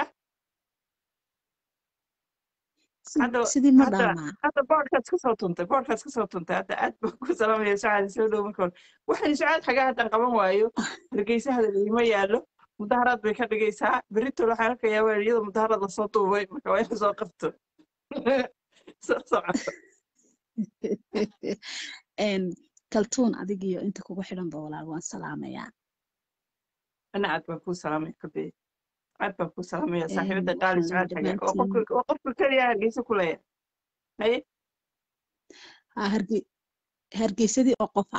Si- Hadda- sidii ma hadda- dhaamaa hadda boodhkaas ka soo tuntay boodhkaas ka soo tuntay hadda aad baan ku salaamaya sucaad soo dhow marka hore waxaan sucaad xagaa haddaan qaban waayo hargeysa hadal iima yaallo mudaharaad bay ka dhigaysaa berritol waxaan arkayaa waa iyada mudaharaad lasoo duubay marka waa ina soo qabto soo socoto Een, kaltuun adigiyo inta kugu xidhanba walaal waan salaamayaa ana aad baan kuu salaamaya kabe aad baan kuu salaamaya saaxiibada Een, qaali waxaan sucaad xagaa waa dhammaantiin qofka waa qofka keliya hargeysa ku leeya haye haa, harge- hargeysadii oo qofa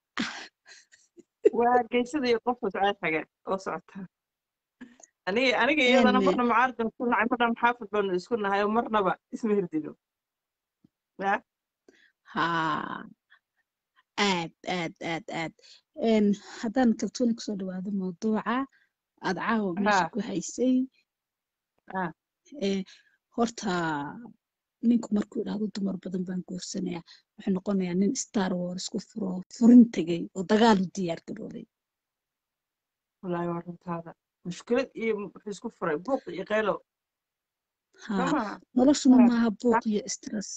waa hargeysada iyo qofka sucaad xagaa oo socota aniga aniga iyadana Een, marna mucaarad baan isku nahay marna maxaafid baanu isku nahay oo marnaba isma hirdino ya haa aad aad aad aad Een, haddaan kaltuuni kusoo dhawaado mawduuca aad caawa meesha ha ku haysay ha ee, horta ninku markuu idhaahdo dumar badan baan guursanayaa wuxuu noqonayaa nin star wars ku furo furin tegay oo dagaal u diyaar garoobay wallaahi waa runtaada mushkilad iyo wuxuu isku furay buuq iyo qaylo soo haa maha noloshuna ha maaha ha buuq iyo stress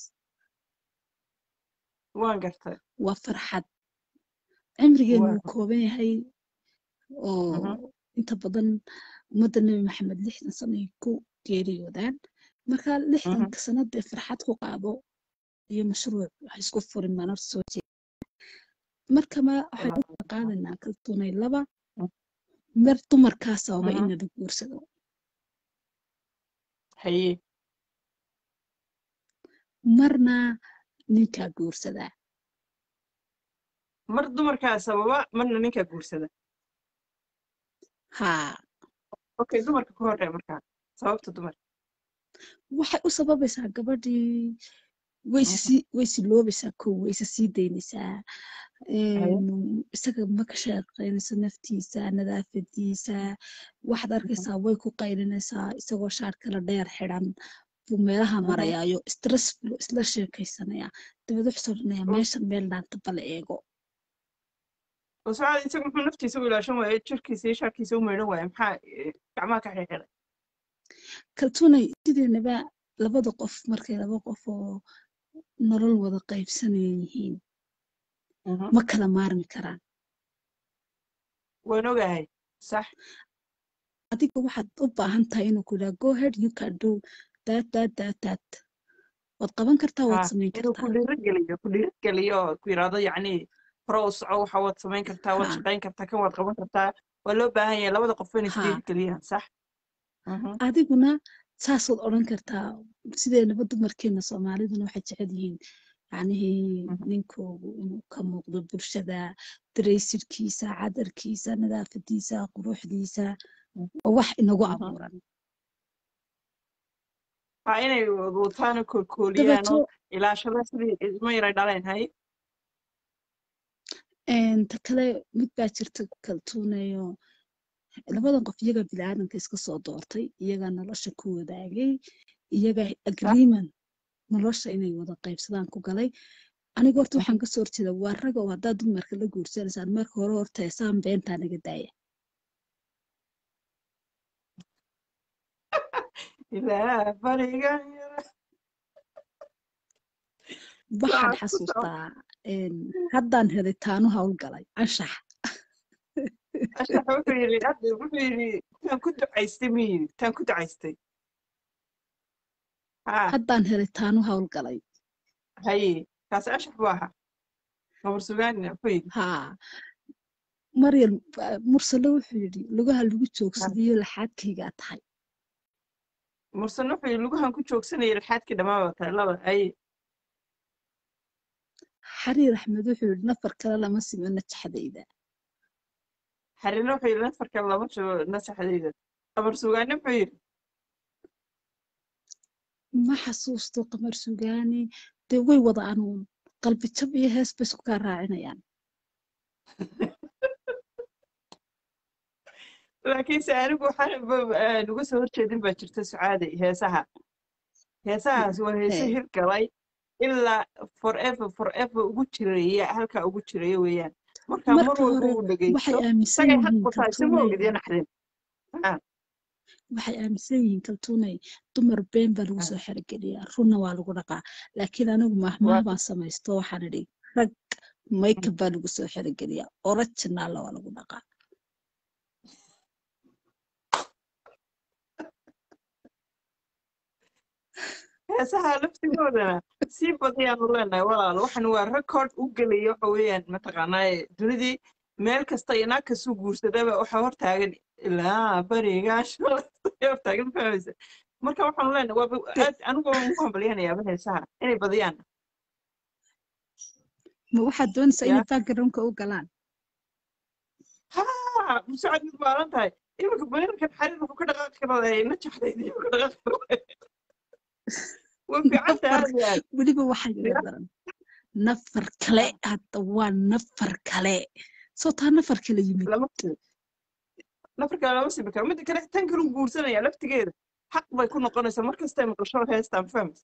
waan gartay waa farxad cimrigeenu waa wuu kooban yahay oo mhm inta badan ummadda nebi maxamed lixdan sano ay ku geeriyoodaan marka mhm lixdanka sano dee farxad ku qaado iyo mashruuc wax isku furin mana soo jeeda marka ma waxaan u kala qaadaynaa kaltuunay laba mar dumarkaa sababa in mhm la guursado haye marna ninkaa guursadaa mar dumarkaa sababa marna ninkaa guursada haa okay dumarka ku horreeya markaa sababta dumar waxay u sababaysaa gabadhii way Mhm. sii way siloobaysaa kow way isa sii daynaysaa Haye. Een, isaga ma ka shaqaynayso naftiisa nadaafadiisa waxaad arkaysaa way ku qaylinaysaa isagoo shaar kala dheer xidhan buu meelaha Mhm. marayaayo stress buu isla sheekaysanaya dabeed wuxuu soo dhanaya Mm. meeshan meel dhaanta bala eego oo sucaad isagu muxuu naftiisa u ilaashan waaye jirkiisa iyo shaarkiisa u maydhan waaye maxaa eh, gacmaha ka xirxiray kaltuunay sideenaba labada qof markay laba qof oo nolol wada qaybsanaya yihiin ma kala maarmi karaan waan ogahay sax adiga waxaad u baahan tahay inuu ku yidhaha go ahead you can do that that that that waad qaban kartaa waad Ha, samayn inuu ku kartaa dhiirigeliyo ku dhiirigeliyo oo ku yidhaahdo yacni hore u soco waxa waad samayn kartaa waad Ha. shaqayn kartaa kan waad qaban kartaa waa loo baahan yahay labada qof inay Ha. isdhiirigeliyaan sax Mhm. adiguna saasaad odhan kartaa sideenaba dumarkeena soomaaliduna waxay jecel yihiin yacnihii Mhm. ninkoogu inuu ka muuqdo bulshada dareysirkiisa cadarkiisa nadaafadiisa quruxdiisa oo wax inagu Mhm. abuuran waa inay wataana koolkooliyaan oo dabeeto ilaashada sidii ilmo yaray dhaleen hay een, ta kale mid baa jirta kaltuunayo labadan qof iyaga biniaadanka iska soo doortay iyaga nolosha ku wadaagay iyaga agreement nolosha inay wada qaybsadaan ku galay aniga horta waxaan kasoo horjeeda waa raga oo haddaad dumarka la guursanaysaan marka hore horta heesaan beentaa naga daaya ilaa barigan yara waxaan Waxaad ku soo xasuustaa een, haddaan helay taanu howlgalay anshax ashax wuxuu yidhi hadda wuxuu yidhi taan ku ducaystay ma yidhi taan ku ducaystay ha haddaan helay taanu howlgalay haye kaasi ashax buu ahaa gabar sugaanina wuxuu yidhi haa maryam ah, mursale wuxuu yidhi lugaha lagu joogsadayo laxaadkaygaa tahay mursan wuxuu yidhi lugahan ku joogsanaya ilxaadkii dhammaan waa tahay laba haye xariir axmed wuxuu yidhi nafar kale lama simo najaxdayda xarina wuxuu yidhi nafarka lama shubo nasaxdayda gabar sugaani wuxuu yidhi ma xasuusto qamar sugaani dee way wada anuun qalbi jab iyo hees bay isku kaa raacinayaan laakiinse anigu waxaan ba- aan uga soo horjeedin baa jirta sucaaday heesaha heesahaas waa heese Hee. hirgalay ilaa forever forever ugu jiraya halkaa ugu jiraya weeyaan marka mar marka walba hore uu waxay dhegeysto aaminsan isagay xaq yihiin ku tahay sama ogid iyo kaltuunay naxdin Ah, waxay aaminsan yihiin kaltuunay dumar been baa lagu ah, soo xerogeliyaa runna waa lagu dhaqaa laakiin anigu mahmaah waa baan samaysto waxaan idhi rag makeup baa lagu soo xerogeliyaa originalla waa lagu dhaqaa heesaha laftigoodana sii badiyaanu leenahay walaal waxan waa record u gelaya waxa weeyaan mataqaanaaye dunidii meel kasta iyo naag kasuu guursadaba waxaa hortaagan ilaa barigaasho hortaagan fahmaysa marka waxaanu leenahay waaba De- aad anigu waan ku hambalyanayaaba heesaha inay badiyaan ma waxaad doonaysaa ya inay backgroundka u galaan ha musaacad mid baalan tahay iminka banirkan xariir wuxuu ka dhaqaaqi karaa najaxdayda ka dhaqaaqi karaa way fiican tahay nafar aad iyo aad weliba waxaa ya yidhi daran nafar kale hadda waa nafar kale soo taa nafar kale yimid lama simi nafarka lama simi karo midda kale tan kalu guursanaya laftigeeda xaq bay ku noqonaysaa markastay maqasho heestaan fahmaysa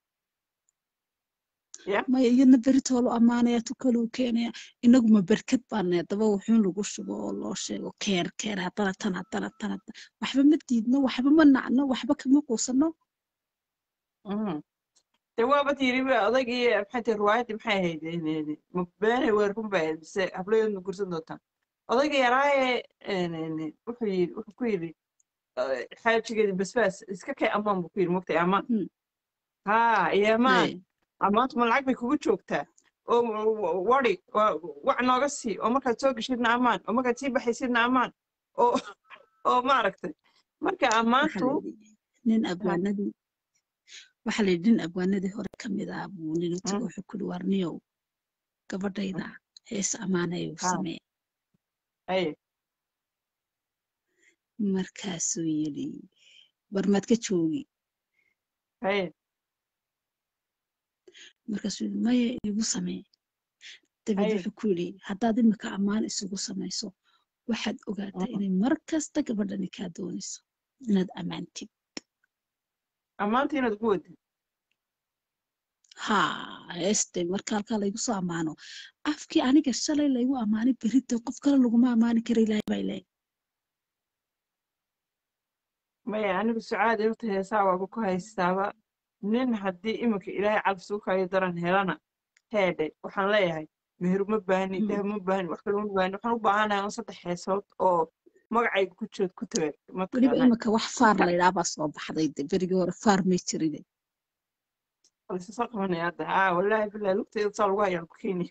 ya maya iyadna beritoolu ammaanaya tu kaluu keenaya inaguma berkad baana daba wuxuun lagu shubo oo loo sheego keer keer haddana tan haddana tan haddana waxba ma diidno waxba ma nacno waxba kama quusano Mhm. dee waaba tiri odaygii maxay tahay riwaayaddii maxay ahayd ma beenay weer run bay ahayd mise hablayood ma gursan doontaan odayga yaraaye wuxuu yidhi wuxuu ku yidhi eh, xaajigeedii basbaas iska kay ammaan buu ku yidhi mogtay ammaan Hmm. haa iyo ammaan Hey, ammaantu ma lacag bay kugu joogtaa oo w- wadi waa- wac nooga sii oo markaad soo geshidna ammaan oo markaad sii baxaysidna ammaan oo oo maaragtay marka waxaa ammaantu la yidhi nin ha, abwaanadii waxaa la yidhi nin abwaanadii hore ka mid ah buu nin u tago mm, wuxuu ku yidhi warniyow mm, gabadhayda hees ammaanaya u ha, samee haye markaasuu yidhi barmaad ka joogi haye markaasuu yidhi maya igu samee dabeed haye wuxuu ku yidhi haddaad imika ammaan isugu samayso waxaad ogaataa Mhm. inay mar kasta gabadhani kaa doonayso inaad ammaantid ammaanta inaad ugu wadid haa heeste marka halkaa laygu soo ammaano afkii aniga shalay laygu ammaanay berita qof kale laguma ammaani kara ilaahay baa ilaahay maya anigu sucaad horta heesaa waaba ku haystaaba nin haddii iminka ilaahay calfis u kayo daran helana heedhe waxaan leeyahay meher uma baahni Mhm. dahab uma baahni wax kale uma baahni waxaan u baahanahay un saddex heesood oo magacayga ku jirood ku tabaag weliba mataqaanaa imika wax faar marka laydhaa baa soo baxday de berigii hore faar may jirine balse soo qabanaya hadda aa wallaahi billahi lugteeda saa lagu hayaan ku keenaya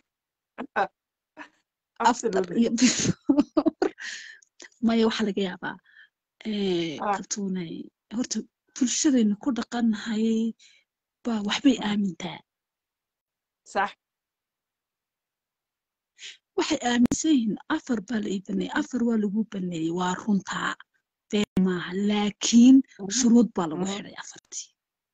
after absolutely iyo before maya waxaa laga yaabaa eh, ah kaltuunay horta bulshadaynu ku dhaqannahay baa waxbay aamintaa sax waxay aaminsan yihiin afar baa la ii baneeyey afar waa lagu baneeyey waa runtaa been maaha laakiin Mhm, shuruud baa lagu mhm. xidhay afartii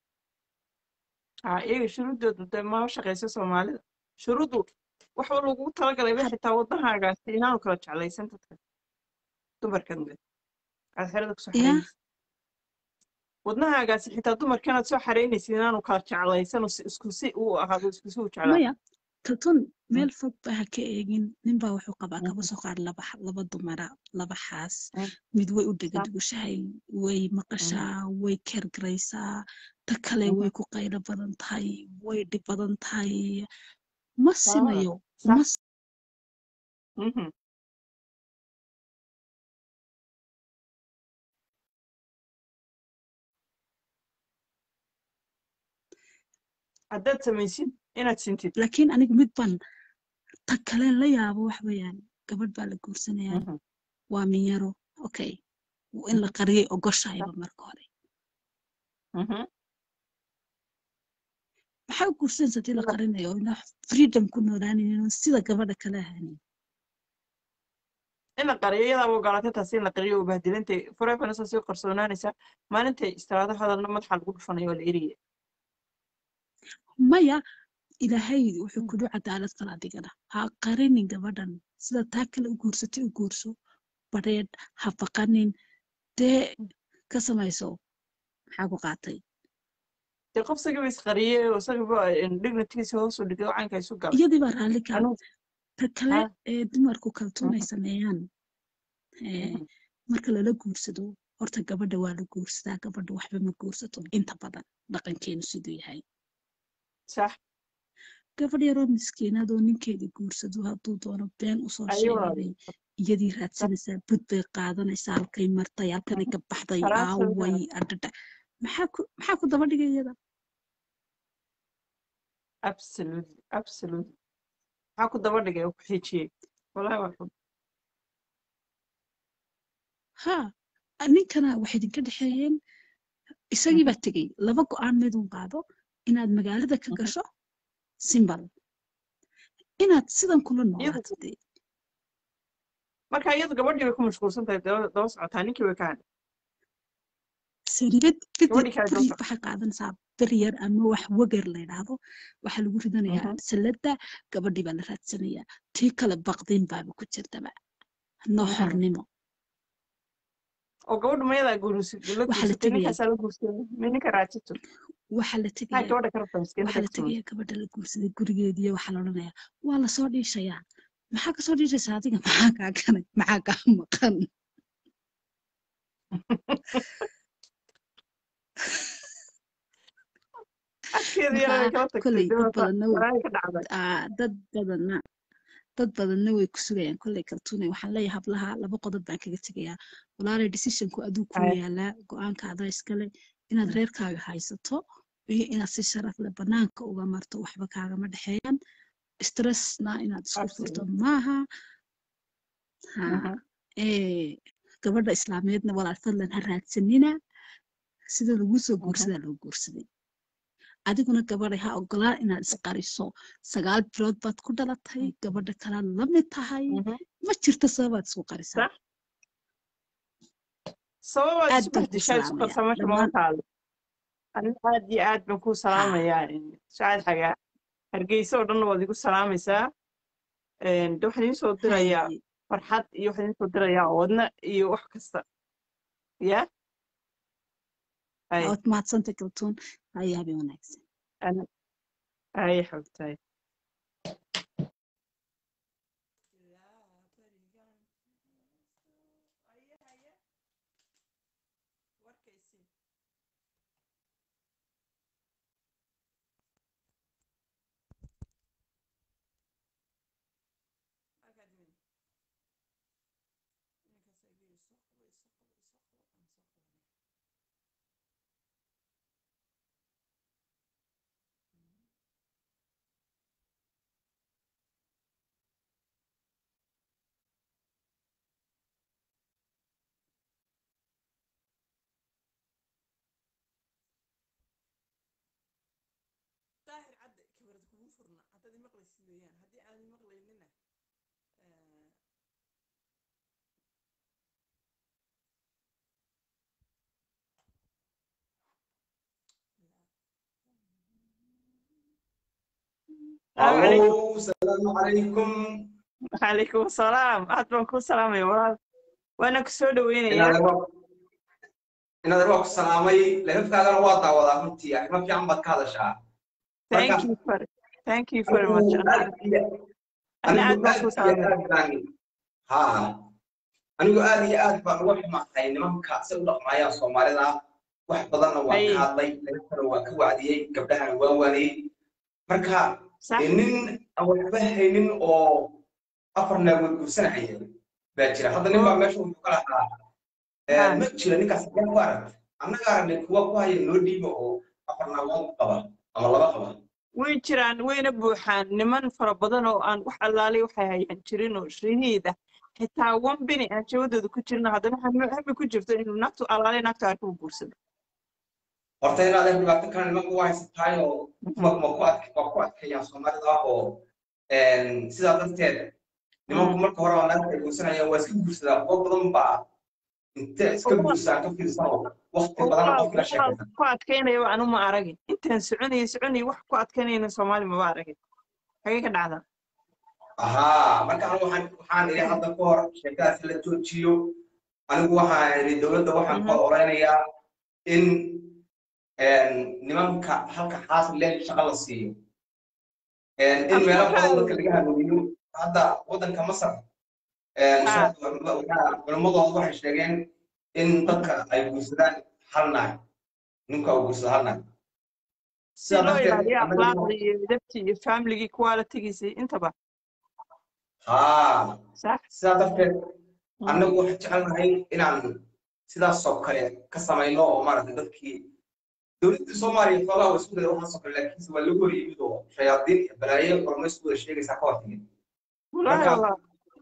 aa iyaga shuruuddooda dee ma shaqaysa soomaalida shuruuddu waxa lagu talagalay ba had xitaa waddanhaagaasi inaanu kala jeclaysan dadka dumarkan le aad xerada kusoo yaa xaraynaysa wadnahaagaasi xitaa dumarkanaad soo xaraynaysid inaanu kala jeclaysan oo si- isku si uu ahaado isku si u jeclaado maya kaltuun Mm, meel fog ba ha ka eegin ninbaa wuxuu qabaa kaba mhm, soo qaad laba xa- laba dumara laba xaas mm, mid way u dhega sax, dugushahay way mhm, maqashaa way kergaraysaa ta kale mhm. way ku qaylo badan tahay way dhib badan tahay ma Ah, simayo ma sax mhm. haddaad samaysid inaad sintid laakiin aniga mid baan ta kaleen la yaabo wax weeyaan gabadh baa la guursanayaa Mhm, waa minyaro okay in la mhm, qariyay sax, ogoshahayba marka hore mhm. maxaa u guursanaysa hadii la La- qarinayo ina freedom ku noolaanaynin sida gabadha kale ahanin in la qariyo iyadaaba ogolaatay taasi in la qariyo oo bahdilantay foreverna saa sii qarsoonaanaysaa maalintay istiraado hadalna madaxa lagu dhufanayo oo la eriyay maya ilaahay wuxuu kudu cadaalad kala adigana ha qarinin gabadhan sida taa kale u guursatay u guurso badheedh ha baqanin dee ka samayso maxaa ku qaatay dee qof isagiiba isqariyey oo isagiiba dignitigiisa hoos u dhigay oo caynka isu galay iyadii baa raalli ka anigu ta kale ha ee dumarku kaltuunay mhm, sameeyaan ee, mhm. marka lala guursado horta gabadha waa la guursadaa gabadha waxba ma guursato inta badan dhaqankeenu siduu yahay sax gabadh yaroo miskiinad oo ninkeeda guursado hadduu doono been usoo ayuu sheegay iyadii raadsanaysaa bud bay qaadanaysaa halkay martay halkanay ka baxday aaway adhadha maxaa ku maxaa ku daba dhigay iyada absolutely absolutely maxaa ku daba dhigay oo ku xijiyey walahi waa xun ha ninkana waxay idinka dhexeeyeen isagii baa tegey laba go-aan midun qaado inaad magaalada ka Mhm. gasho simbal inaad sidan kula iyadu noolaato dee marka iyadu gabadhii bay ku mashquulsan tahay daba daba socotaa ninkii way ka hadhay saribad beri gabadhii kale daba beri socota waxay qaadanaysaa beri yar ama wax wagar la yidhaahdo waxaa lagu ridanayaa Mhm. salada gabadhii baa la raadsanayaa tii kale baqdin baaba ku jirtaba noo Mhm. xornimo oo gabadhu mayadaa guursi la waxaa la guursatay tegayaa ninkaasaa la guursaday ma ninka raajito waxaa la maxaa tegayaa gabadha ka rabtaa miskiinada waxaa la ka tuman tegayaa gabadha la guursaday gurigeediiyo waxaa la odhanayaa waa lasoo dhiishayaa maxaa kasoo dhiishaysaa adiga maxaa kaa ganay maxaa kaa maqan afkeeda yar markaa way kala tagtay kolley dad dibata badanna way walahi ka dhacday aa, dad badanna dad badanna way ku sugayaan kolley kaltuune waxaan leeyahay hablaha laba qodob baan kaga tegayaa walaalay decisionku aduu kuu Ay, yaalaa go-aanka adaa iskale inaad mm, reerkaaga haysato iyo inaad si sharaf leh banaanka uga marto waxba kaagama dhexeeyaan stressna inaad isku furto absolutely maaha ha Mhm. ee gabadha islaameedna walaal fadlan ha raadsanina sida lagu soo Mhm. guursadaa loo guursaday adiguna gabadhay ha ogolaan inaad isqariso sagaal bilood baad ku dhalatay gabadha kalaad la mid tahay Mhm. ma jirto sababaad isku qarisaa sax sababa aad isu baan kuu bahdishaa isu salaamayaa qarsamasha dhammaan mama taalo aniga aad iyo aad baan kuu haa salaamayaa saacad xagaa hargeysa oo dhanna waad igu salaamaysaa Een, de waxaan idiin soo dirayaa haye farxad iyo waxaan idiin soo dirayaa wadna iyo wax kasta ya hay waad mahadsantay kaltuun haye habeen wanaagsan ana hay xogtahay daahir cadde kabarad kugu furna haddaad imaqlaysid weeyaan haddii aan imaqlaynina salaamu calaykum Allo, salaamu calaykum. calaykum asalaam aad baan kuu salaamaya walaal waana ku soo dhaweynayaa Inaad waa inaad waa ku salaamay lafkaagana waa daawadaa runtii arrimo fiican baad ka hadashaa marka thank you for thank you very much anigu ana aad iyo ana anigu aad baan aad kuu iyo salaamaya aad baan ha anigu aad iyo aad baan uga xumahay nimanka si u dhaqmaayaan soomaalida wax badanna waan hay ka hadlay lagafana waan ka wacdiyey gabdhahana waan waaniyey marka sax dee nin aan waxba haynin oo afar naagood guursanaya baa jira hadda nin baa oo meesha wuxuu ka lahaa ha ma jira ninkaas yaa ku aragta annaga aragnay kuwa ku haya noo dhiiba oo afar naagood qaba ama laba qaba way jiraan wayna buuxaan niman fara badan oo aan wax allaalay waxay hayaan jirin oo shirihiida xitaa wan bini aan jawadooda ku jirna haddana hami hami ku jirto inuu naagtu allaalay naagtu arka u guursado horta inaad ay dhibaato kale nimanka waa haysatahay oo Mhm. ma ma ku adk waa ku adkeeyaan soomaalida oo sidaa darteed nimanku Mm. marka hore oo naagta ay guursanayaan waa iska guursadaan kuwa badan baa intee iska oo guursaan ka fiirsan oo waqti oo badan walaal qofki la walaal sheekaysan ku adkaynaya anu ma aragin intaan soconayay soconayay wax ku adkaynayna soomaali maba aragin xagee ka dhacdaa ahaa marka anigu waxaan waxaan idhi hadda ka hor sheekadaas la joojiyo anigu waxaan idhi dowladda waxaan ka Mhm. oranayaa in nimanka halka xaasil leen shaqo la siiyo in Af- meelo waxaa badan dadka laga hanuuniyo hadda waddanka masar ha culimmadooda waxay sheegeen in dadka ay guursadaan hal naag ninka uu guursado hal naag si sidaa loo darteed ilaaliyo annaga akhlaaqda iyo edabtii iyo famligii qualitygiisii intaba haa sax sidaa darteed Mm. annagu waxaan jecelnahay inaan sidaasoo kale ka samayno oo maaragtay dadkii dowladda soomaaliya xoogaa waa isku daya waxaasoo kale laakiinse waa lagu hor yimid oo shayaadiin iyo balaayo kormaysku wada sheegaysaa ka hortimid wallaahi marka wallah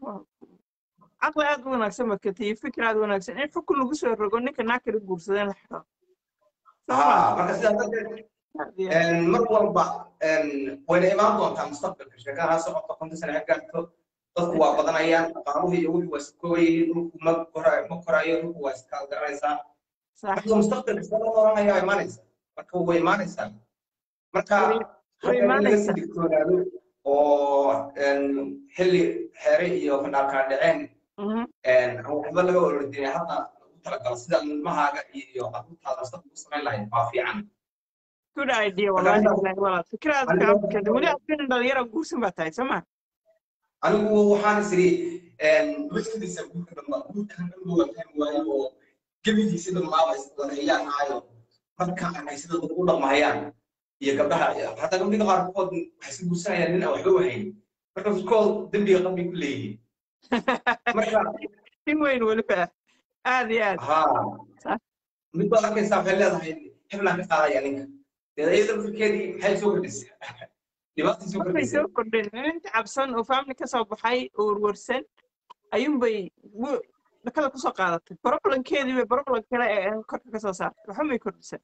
caqli aad u wanaagsan markata iyo fikir aad u wanaagsan in xukun lagu soo rogo ninka naag kala guursada in la xiro soo ma haa marka sidaa darteed aad iyo aad mar walba wayna imaan doontaa mustaqbalka sheekada ha socoto konta sane ha gaarto dadku waa badanayaan dhaqaaluhu iyo wixii waa iska kooban yihiin dhulku ma korayo ma korayo dhulku waa iska garanaysaa sax marka mustaqbalka sida loo noolanayaa waa imaanaysaa marka way imaanaysaa marka way way hadda in laga imaanaysaa sii digtoonaado oo xilli xeere iyo fandhaalkaa dhaceen Mhm. aan waxba laga orodinay hadda lagu talagalo sida ilmahaaga iyo carruurtaada mustaqbalka u samayn lahayd waa fiican good idea marka wallahi intaas billahi walaal fikir aad aniga fiican fikirta weli aad nin dhalinyaro guursan baa tahay soo ma anigu waxaan is iri maskidiisa guurka dhanba guurkan dhanba waa fahmi waayo oo gebigiisa dhammaaba iswareeyaan aayo marka arkay sida dad u dhaqmahayaan iyo gabdhaha hataa gabdhiga qaarkood waxay iska guursanayaan nin aan waxba wahayn marka fiskood dembiga qabay ku leeyihiin marka in weyn weliba aad iyo aad haa sax mid baad arkaysaa waxay leedahay heblaan ka qaadaya ninka dee iyada fikirkeedii maxay soo kordhisay dhibaatay soo markay kordhisay soo kordhin inta cabsan oo family ka soo baxay oo warwarsan ayuunbay wu- dhakada kusoo qaadatay problemkeedii bay problem kale ee korka kasoo saartay waxa may kordhisan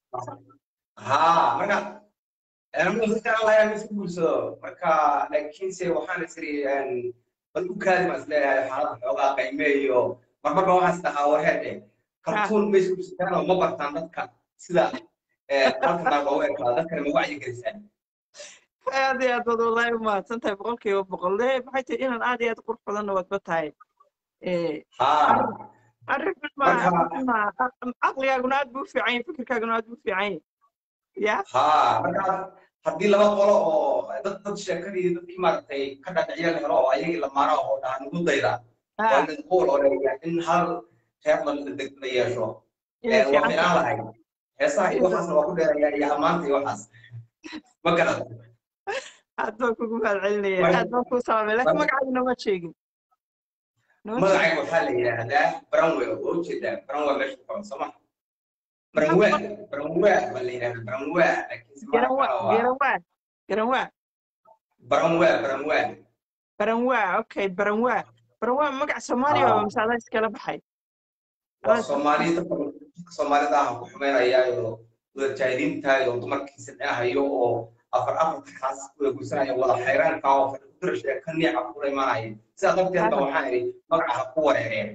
haa marka anigu dadkaan lahayaa ma isku guursado marka laakiinse waxaan is iri bal u kaadi baan isleeyahay xaaladda xoogaa qayme iyo marmarba waxaan is dhahaa warheedhe kartuun ma isku jirtaan oo ma bartaan dadka sida halkan loogu ekaado dadkana ma wacyi gelisaan aad iyo aad baad wallaahi u mahadsan tahay boqolkiiba boqol de maxay tahay inaan aad iyo aad qurux badanna waadba tahay haa arrin ma marka ma caqligaaguna aad buu u fiican yahay fikirkaaguna aad buu u fiican yahay ya haa marka haddii laba qolo oo dad dad sheekadii dadkii maaragtay ka dhadhiciya la helo oo ayagii lamaana oo dhaha nugu dayda waa ha in qool oo dheeya in hal reer la deg la yeesho inay waa fiican fiicnaan tahay lahay heesaha iyo waxaasna waa ku dheeraya iyo ammaanta iyo waxaas ma garan aad baan kugu mahadcelinaya marka aad baan kuu salaamay laakiin magacaaga nooma sheegin nooma sheegin magacayga waxaa la yidhaahdaa branwe oo ujeedaa branwe meesha ku qoran soo ma maxaa branwe ku branwe baa la yidhahdaa branwe laakiinse garan magaca waa kale waa garan waa garan waa branwe branwe baranwaa okay baranwaa baranwaa magac soomaaliya waa haa mise adaa iskala baxay waa adaa soomaali dadka dadka soomaalida ah ku xumeynayaayo wadajaahiliintayo dumarkiisa dhinahayo oo afar afarta kaas wada guursanaya wada xayraanka oo fadhi ku dirashaya ka niica kula imaanaya sidaa darteed ba waxaan idhi magaca ha ku wareereen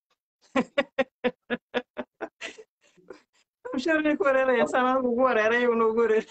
sharni ku wareeraya saan anigu ugu wareeray una ugu wareeray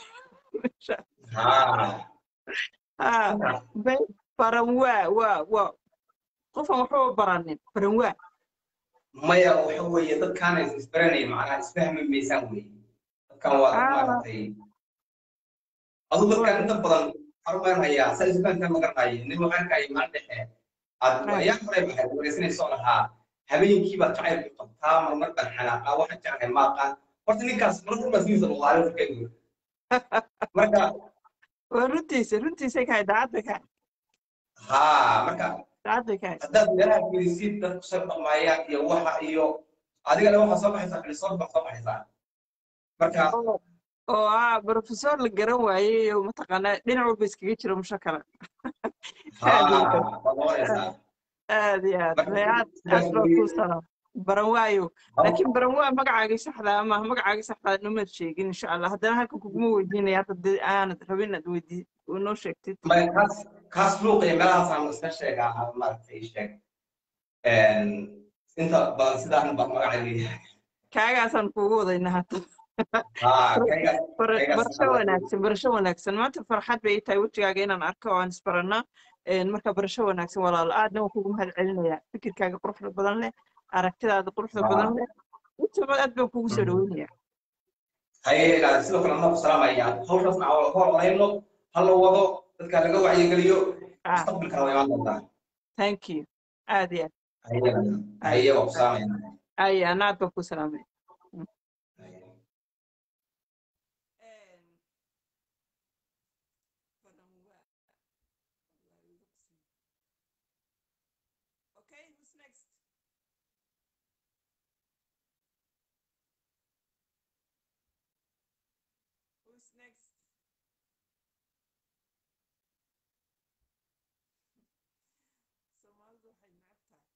haa ha bay baranwaa waa waa qofan waxba baranin baranwaa maya waxa weeye dadkaan is isbaranayn macnaha isfahmi maysaan weeye dadkan waa dad ah maaragtay aduu dadkan inta badan armaanhayaa saa isfahantaan ma garanayo nin waxaan arkaya maalin dhexe aad ayaa horey waxay wareysanayso lahaa habeenkii baad jacayl ku qabtaa marmar baan xanaaqaa waxaan jeclahay maaqaan horta ninkaas mar runbaa sidiisa luqaale furkeedu marka waa runtiisa runtiisay kahay daacad bay kahay haa marka daacad bay kahay haddaad meelaha fiirisid dad kusoo dhaqmaayaan iyo waxa iyo adigana waxaa soo baxaysaa xilisood baa soo baxaysaa marka oo oo ah professor la garan waayey oo mataqaanaa dhinac walba iskaga jira musho kale aad iyo haa aad waad noqonaysaa aad iyo aad marka may aad sidaas aad baa weeye kuu salaam baran waayo laakiin baran waa magacaagii saxda ama magacaagii saxda numaad sheegin insha allah haddana halkan kuguma weydiinaya hadda dee aanad rabin inaad weydii noo sheegtid maya kaas kaas luuqa iyo meelahaasaan iska sheegaa aan maaragtay sheeg inta badan sidaan baa magaca leeyahay kaagaasaan kuugu wadayna hadda haa kaygaas Bara- kaygaas barasho wanaagsan barasho wanaagsan maanta farxad bay ii tahay wejigaaga inaan arko oo aan isbarannaa marka barasho wanaagsan walaalo aadna waan kugu mahad celinayaa fikirkaaga quruxda badan leh aragtidaada quruxda badan leh intaba aad baan kugu soo dhaweynayaa haye sidoo kale anaa ku salaamaya hawshaasna aan hor olayno ha la wado dadka laga wacyigeliyo ah mustaqbalkana waa imaan doontaa thank you aad iyo aad haye haye waa ku salaamayna ay ana aad baan ku salaamay Okay, who's next? Who's next? Soomaalidu waxay neceb tahay.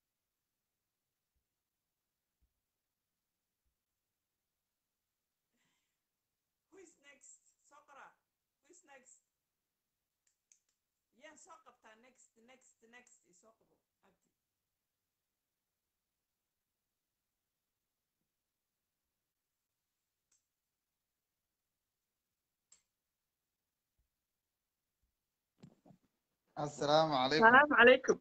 Who is next? Soo qora. Who is next? Yaa soo qabtaa next, next, next isoo qabo. Abdi. السلام عليكم Salaamu calaykum.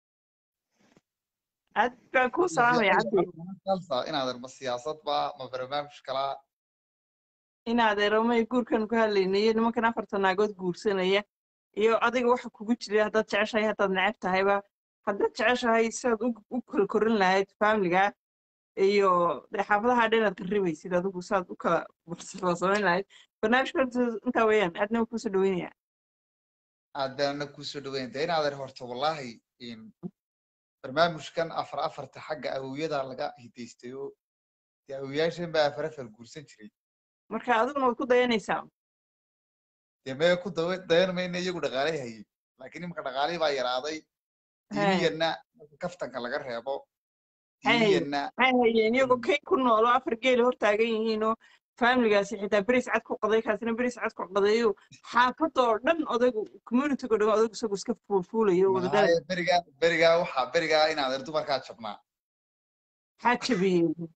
Aad baan kuu salaamaya cabdi. خلصة إن هذا السياسات بقى ما برنامج كلا inaad eramay guurkan ku hadlaynaya nimankan afarta naagood guursanaya iyo adiga waxa kugu jira haddaad jeceshahay haddaad neceb tahayba haddaad jeceshahay sidaad u u kala korin lahayd faamiliga iyo dee xaafadaha dhan aad qarribaysid adigu saad u kala samayn lahayd barnaamijka horta intaa weeyaan aadna waan kuusoo dhaweynaya عندنا كوسو دوين ده إن هذا هرت والله إن برنامج كان أفر أفر تحق أوية ده لقى هيتيستيو يا أوية شن بقى أفر أفر كورسين شري marka adiguna waad ku dayanaysaa ده ما يكون دوين ده ما إنه يقول دقالي هي لكن يمكن دقالي بقى يراضي ديني إنه كفتن كلا جرى يا بو ديني Hey. إنه maxay hayeen iyagoo kay ku noolo afar geeli hor taagan yihiinoo faamiligaasi xitaa beris cad ku qaday kaasina beris cad ku qadayo xaafadoo dhan odaygu communitygo dhan odaygu isagu iska fuulfuulayo wada dhalay ما برجع برجع وح برجع إن هذا دوبر كاتشبنا maxaa jabiyey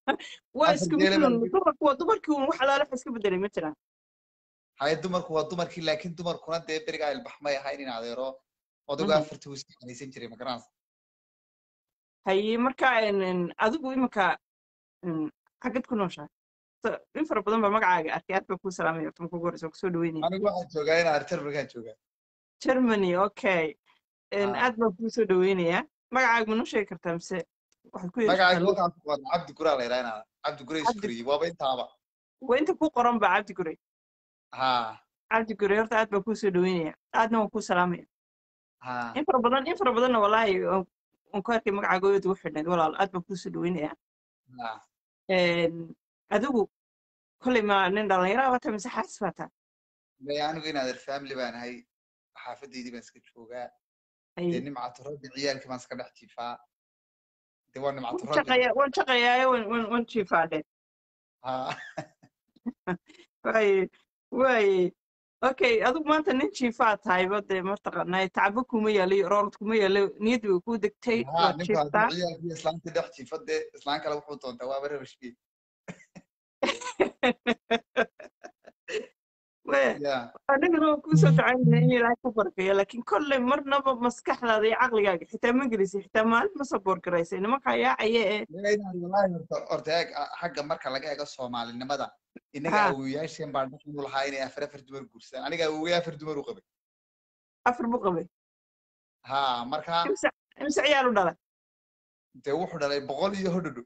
waa afar isku geela mid baa un lagu dumarku waa dumarkii un wax alaale wax iska bedelay ma jiraan haye dumarku waa dumarkii laakiin dumarkuna dee berigaa ilbaxmay ahayn in adeero odagu Mhm. afartii uu iska xanaysan jiray ma garanaysa haye marka en- en, adigu iminka en, xagad ku nooshahay So, in fara badan baa magacaaga arkay aad baa kuu salaamaya horta marka ugu horeysa waa kusoo dhaweynaya anigu waxaan joogaa in adeer markaan joogaa germany okay En, Ah. aad baan kuu soo dhaweynayaa magacaaga ma noo sheegi kartaa mise waxaad ku yeeri magacayga kartaa waxaan ku qoran cabdi guraa la yidhaha in adeer cabdi gure cabdi iskuriye waaba intaaba waa inta ku qoran ba cabdi gurey ha cabdi gurey horta aad baan kuu soo dhaweynaya aadna waan kuu salaamaya ha in fara badan in fara badanna wallaahi waan waan ku arkay magacaaga oo ugu xidhnayd walaal aad baan kuu soo dhaweynayaa ha En, adigu kolley ma nin dhallinyara wata mise xaas baa taa Maya anigu in adeer family baan ahay xaafadeydii baan iska joogaa dee haye nimcatu rabbi ciyaalkii baan iska dhex jiifaa dee waa nimcatu waan rabbi shaqeeyaa waan shaqeeyaa waan waan waan jiifaadhe ha waaye waaye okay adigu maanta nin jiifaa tahayba dee mataqaanaa tacbo kuma yaalo iyo roorad kuma yaalo niyadda way kuu degtay ha waad ninku hadduu jiiftaa ciyaalkii islaantii dhex jiifo dee islaan kale wuxuu doontaa waaba rabashkii Waya, ya anigana waan kuusoo ducaynaya in ilaahay ku barkeeyo laakiin kolley marnaba maskaxdaada iyo caqligaaga xitaa ma gelisay xitaa maalin ma saboor garaysay nimankaa yaacaya ee Maya inaad wallaahi horta horta eeg a- xagga marka laga eego soomaalinimada innaga ha awowayaasheen baa dhaqan u lahaa inay afar afar dumar guursadaan aniga awowey afar dumar u qabay afar buu qabay ha marka imse imse ciyaal u dhalay dee wuxuu dhalay boqol iyo hodhodho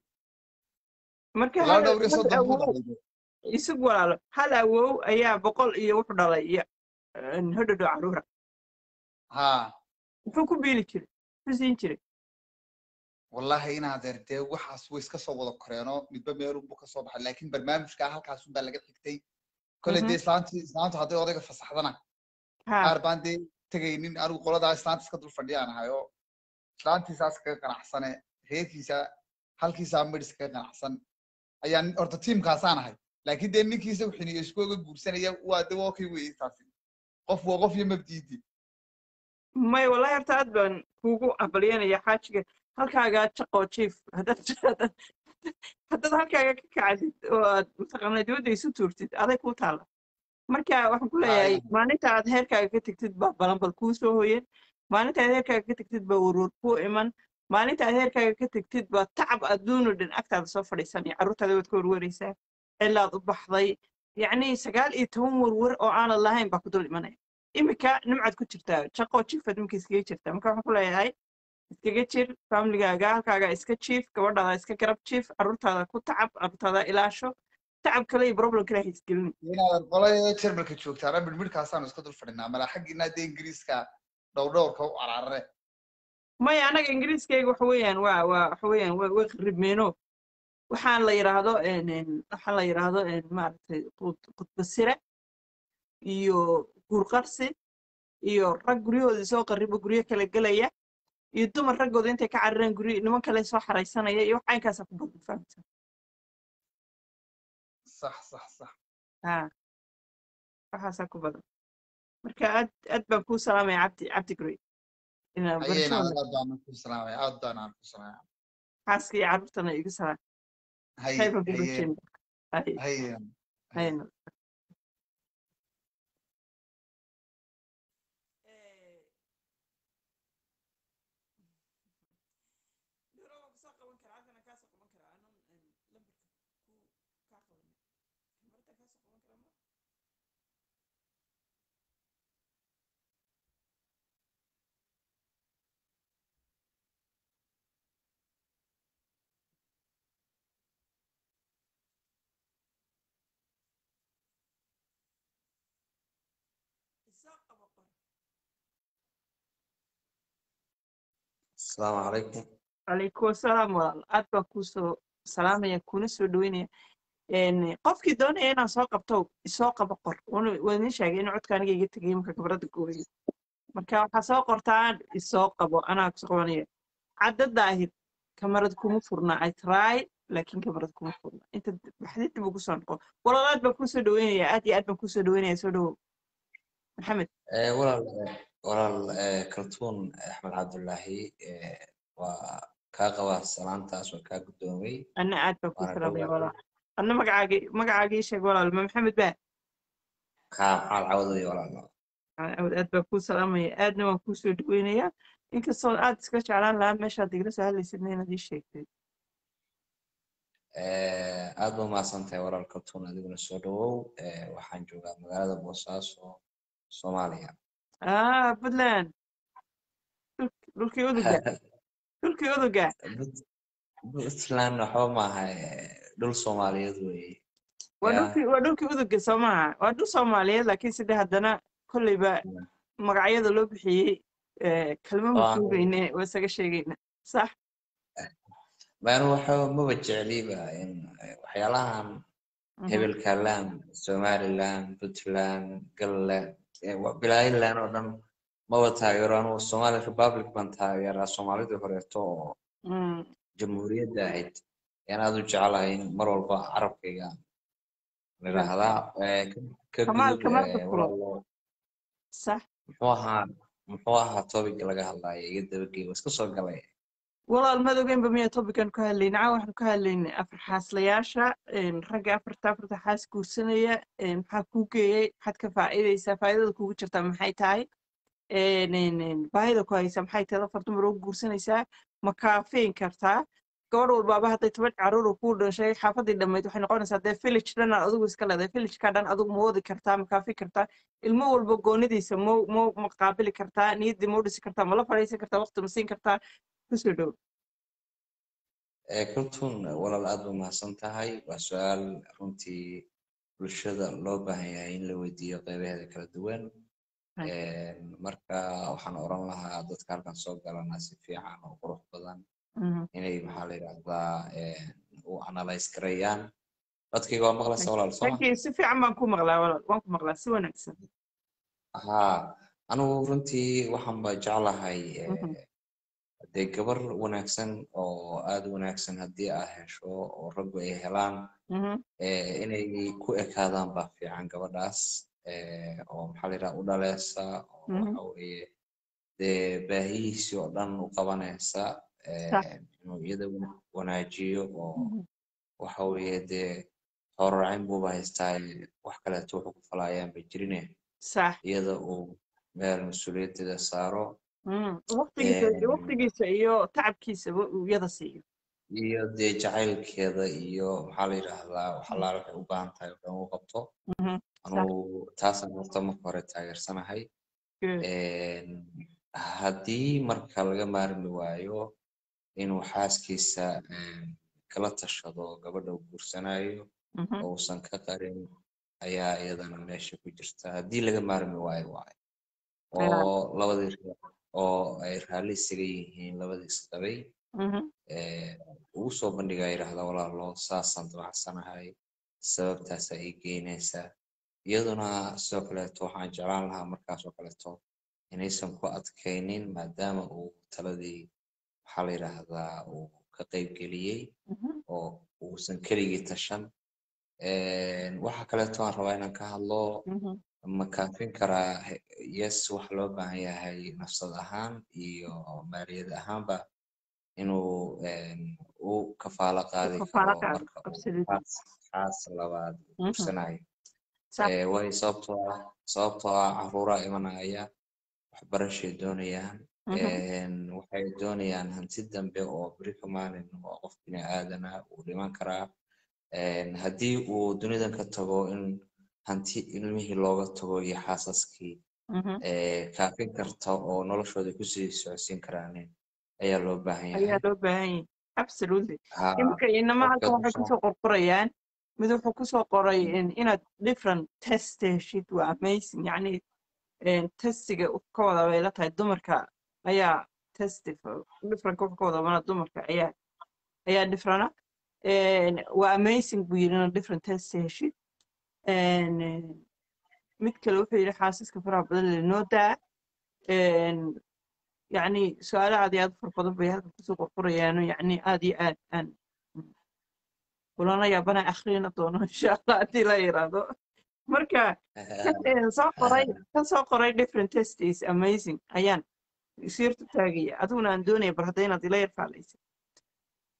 marka ilaa hal dhowr iyo hal soddon buu awow dhalay dee. isug walaalo hal awow ayaa boqol iyo wuxuu dhalay iyo hodhodho caruura ha muxuu ku biili jiray muxuu siin jiray wallahi inaadeer dee waxaas way iska soo wada koreenoo midba meelunbu ka soo baxay laakiin barnaamijkaa halkaasun baa laga xigtay kolley Mhm. dee islaantii islaantu hadday odayga fasaxdana ha qaar baan dee tegaynin anigu qoladaa islaanta iska dul fadhiyaan ahay oo islaantiisaas kaga qanacsane reerkiisa halkiisaa midhis kaga qanacsan ayaan horta tiimkaasaan ahay laakiin dee ninkiisa wixiniyo isku oga guursanaya waa de waa okay weye taasi qof waa qof iyo mabdiidi may wallahi horta aad baan kuugu abalyanaya xaajiga halkaagaa jaqoo jiif haddaad haddaad haddaad halkaaga ka kacdid oo aad mataqaanaa dibadda isu tuurtid aday kuu taalla marka waxaan ku leeyahay Aya. maalinta aad heerkaaga ka tegtid baa balanbal kuu soo hoyen maalinta aad heerkaaga ka tegtid baa warwar kuu iman maalinta aad heerkaaga ka tegtid baa tacab adduunu dhan agtaada soo fadhiisanaya carruurtaada waad ka warwaraysaa cilaad u baxday yacni sagaal iyo toban warwar oo aanad lahayn baa ku dul imanaya imika nimcaad ku jirtaa jaqoo jiifaad imika iskaga jirtaa marka waxaan ku leeyahay iskaga jir famligaaga halkaaga iska jiif gabadhaada iska garab jiif carruurtaada ku tacab carruurtaada ilaasho tacab kale iyo problem kale ha isgelin inaadan qolada jarmalka joogtaana midhmidhkaasaanu iska dul fadhinaa mala xaggiina dee ingiriiska dhowdhowrka u cararare maya anaga ingiriiskayga waxa weeyaan waa waa waxa weeyaan waa waa khiribmeeno waxaan la yidhaahdo en- en, waxaan la yidhaahdo en, maaragtay qud- khudbasire iyo guurqarsi iyo rag guryahoodii soo qaribo guryo kala gelaya iyo dumar raggooda intay ka carareen guryo niman kale soo xaraysanaya iyo wax caynkaasaa ku badan fahamsan sax sax sax ha waxaasaa ku badan marka aad aad baan kuu salaamaya cabdi cabdi gurey inaan haye barasho inaadan wanaagsan aad baan ku salaamaya aad baan aan ku salaamaya xaaska iyo carruurtana igu salaam haye khayr baan ku haye rajeyna hay haye haye hayna السلام عليكم calaykum asalaam walaal aad baan kuu soo salaamaya kuna soo dhaweynaya Een, qofkii doonaya inaan soo qabto isoo qaba qor Waana- waa idin sheegay in codka aniga iga tegay marka gabadha gooyay marka waxaa soo qortaan isoo qabo anaa kusoo qabanaya cadda daahir kamarad kuma furna i try laakiin kamarad kuma furna inta baxdid dib ugu soo noqo walaal aad baan kuu soo dhaweynaya aad iyo aad baan kuu soo dhaweynaya soo dhawow maxamed آه، ولا ولا آه، كرتون أحمد عبد الله آه، kaa qabaa salaantaas waa kaa guddoomay anna aad baan kuu waana salaamaya dhowaa walaal anna magacaagii magacaagii sheeg walaal ma maxamed baa kaa maxaad cawdaya walaalo aad aad baan kuu salaamaya aadna waan kuu soo dhaweynayaa inkastoo aad iska jeclaan lahaa meeshaad igala soo hadlaysidna inaad ii sheegtay aad ba umahadsan tahay walaal kaltuun adiguna soo dhawow Eh, waxaan joogaa magaalada boosaaso soomaaliya ah puntland dhul- dhulkii uduga dhulkii uduga Punt- puntland waxba maaha eh, dhul soomaaliyeed weeye waa ya dhulkii waa dhulkii uduga soo maaha waa dhul soomaaliyeed laakiin side haddana kolleyba magacyada loo bixiyey eh, kalma oo aan masuugayne waa isaga sheegayna sax maanu waxa maba jecliba in eh, waxyaalahan Mhm. hebelkaland somaliland puntland galland eh, wa- bilaayiland oo dhan maba taageero anugu somali republic baan taageeraa soomaalidii horeeto oo Mm, jamhuuriyadda ahayd ayaan aad u jecelahay in mar walba carabkayga nidhaahdaa Eh, ka- ka kamaal gudub kamaal eh, ka fulo walaalo sax muxuu ahaa muxuu ahaa topic laga hadlayo iga dabagey waa iska soo galay walaal madogeynba miyaa topican ku hadlayna caa waxaan ku hadlaynay afar xaaslayaasha een, ragga afarta afarta xaas guursanaya een, maxaa kuu geeyey maxaad ka faa'iidaysaa faa'iidada kugu jirtaa maxay tahay een, een, een, baahida ku haysa maxay tahay afar dumar oo guursanaysaa ma kaafeyn kartaa gabadh walbaaba hadday toban caruur uu kuu dhashay xaafadii dhammayd waxay noqonaysaa dee village dhan aad adigu iska leedahay villageka dhan adigu ma wadi kartaa ma kaafi kartaa ilmo walba goonidiisa ma ma ma qaabili kartaa niyaddii ma u dhisi kartaa ma la fadhiisan kartaa waqti ma siin kartaa kusoo dhow Eh, kaltuun walaal aad ba mahadsan tahay waa su-aal runtii bulshada loo baahan yahay in la weydiiyo qeybaheeda kala duwan Right. Een, marka waxaan oran lahaa dadka halkan soo galana si fiican oo qurux badan Mhm. inay maxaa la yidhahdaa een, u analyse gareeyaan dadkayga waa maqlaysa walaal sooma Thank you. Si fiican baan ku maqlaa walaal. Waan ku maqlaa si wanaagsan. haa anigu runtii waxaan ba jeclahay eh, Mhm. dee gabar wanaagsan oo aad u wanaagsan haddii aad hesho oo raggu ay helaan Mhm. eh, inay ku ekaadaan baa fiican gabadhaas eh, oo maxaa la yidhaha u dhaleesa oo Mhm. waxa weeye dee baahihiisii oo dhan u qabanaysa Sax. eh, inuu iyada wana- wanaajiyo oo Mhm. waxa weeye dee horaracin buuba haystaa wax kaleeto wuxuu ku falaayaan ba jirine Sax. iyada uu meel mas-uuliyaddeeda saaro Mhm. Waqtigiisa Een, waqtigiisa iyo tacabkiisaba uu iyada siiyo. iyo dee jacaylkeeda iyo maxaa la yidhaahdaa wax allaale waxay u baahan tahay oo dhan uu qabto Mhm. Sax. anugu taasaan horta marka hore taageersanahay Good. Een, haddii marka laga maarmi waayo inuu xaaskiisa een, kala tashado gabadha uu guursanayo Mhm. oo uusan ka qarin ayaa iyadana meesha ku jirta haddii laga maarmi waayo waayo Yeah. oo labadii reer oo ay raalli isaga yihiin labadii isqabay Mhm. eh, ugu soo bandhigaa yidhaahda walaalo saasaan damacsanahay sababtaasa ii geynaysaa iyaduna sidoo kaleeto waxaan jeclaan lahaa markaas oo kaleeto inaysan ku adkaynin maadaama uu taladii maxaa la yidhaahdaa uu ka qayb geliyey Mhm. oo uusan keligii tashan Een, waxa kaleeto aan rabaa inaan ka hadlo Mhm. ma kaafin karaa he- yes waxa loo baahan yahay nafsad ahaan iyo maaliyad ahaanba inuu een, u kafaalo qaadi Kafaalo karo qaado. marka uu Absolutely. xaas xaas labaad Mhm. guursanayo Sax. Eh, waayo sababtoo ah sababtoo ah caruuraa imanaya waxbarashay doonayaan Mhm. Een, waxay doonayaan hanti dambe oo beri ka maalin oo qof bini aadana uu dhiman karaa Een, haddii uu dunidan ka tago in hanti ilmihii looga tago iyo xaasaskii Mhm. eh, kaafin karta oo noloshooda kusii socodsiin karaan ayaa loo baahan Ayaa yahay loo baahan yahay. Absolutely. haa Iminka inama marka halkan waxay kusoo kusoo qorqorayaan mid wuxuu kusoo qoray in- inaad different test heshid waa amazing yacni een, testiga uu ka wada bay la tahay dumarka ayaa testi differentka wuxuu ka wada mana dumarka ayaa ayaa differena Een, waa amazing buu yidhi inaad different test heshid Een, een, mid kale wuxuu yidhi xaasaska faraha badan le noo daa Een, yacni su-aalo aad iyo aad u fara badan bay halkan kusoo qorqorayaano yacni aad iyo aad aan kulana yaabana akhrina doono insha allah haddii la yiraahdo marka kan soo qoray kan soo qoray different test is amazing ayaan siirtu taagaya adiguna aan doonaya bar hadda inaad ila yar faalaysa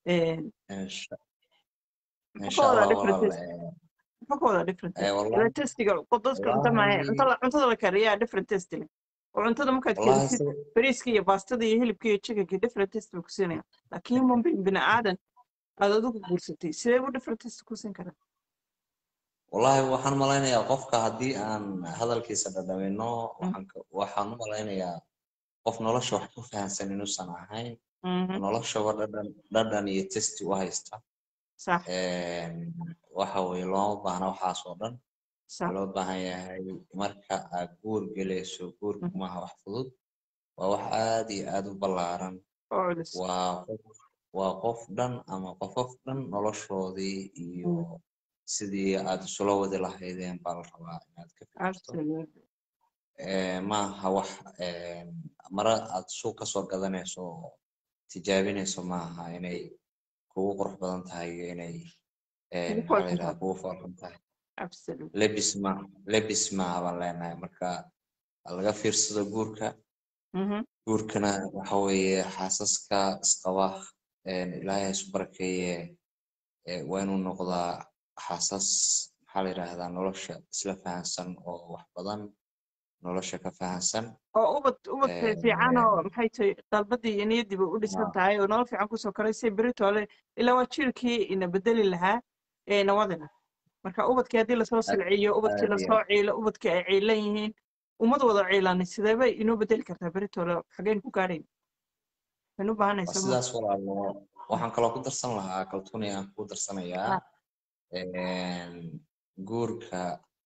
Een, insha muxuu insha ka wadaa allah different walaal taste eh, muxuu ka wadaa different eh, taste wallahi ila tastiga dadka cunto maahe wallahi cuntada cuntada la kariyaa different taste leh oo cuntada markaad wallahi karisid sida bariiska iyo baastada iyo hilibka iyo chickenka different taste buu ku siinaya laakiin human being bini aadan aad adigu guursatay sidee buu different taste ku siin karaa wallahi waxaan malaynayaa qofka haddii aan hadalkiisa dhadhamino Mm, waxaan ka- waxaan u malaynayaa qof nolosha wax ku fahansan inuusan ahayn mhm, noloshaba dhadhan dhadhan iyo testi u haysta sax Een, waxa weeye looma baahna waxaas oo dhan waxaa sax loo baahan yahay marka aad guur gelayso guurku mhm, maaha wax fudud waa wax aad iyo aad u ballaaran oo culus waa qof waa qof dhan ama qofof dhan noloshoodii iyo Mm, sidii aad isula wadi lahaydeen baa la rabaa inaad ka fikirto absolutely Eh, maaha wax eh, mara aad suuq ka soo gadanayso oo tijaabinayso maaha inay kugu qurux badan tahay iyo inay eh, ugu maxaa la foolxun yidhaha tahay kugu foolxun tahay absolutely lebis ma lebis maaha baan leenahay marka ha laga fiirsado guurka mhm, guurkana waxa weeye xaasaska isqaba eh, ilaahay ha isu barakeeye eh, waa inuu noqdaa xaasas maxaa la yidhaahdaa nolosha isla fahansan oo wax badan nolosha ka fahansan oo ubad ubad Eh, fiican oo maxay tahay dalbadii iyo niyadiiba u dhisan ah, tahay oo nolol fiican kusoo koray si beritole ilaa waa jiilkii ina bedeli lahaa ee nawadina marka ubadkii haddii lasoo aad silciyo ubadkii aad iyo lasoo ciilo ubadkii ay ciilan yihiin ummad wada ciilanay sideebay inoo bedeli kartaa beritole xageen ku gaadhayn waxaynu u waa baahanaysaa mo sidaas walaalo waxaan kaloo ku darsan lahaa kaltuuni aan ku darsanayaa ah, een, guurka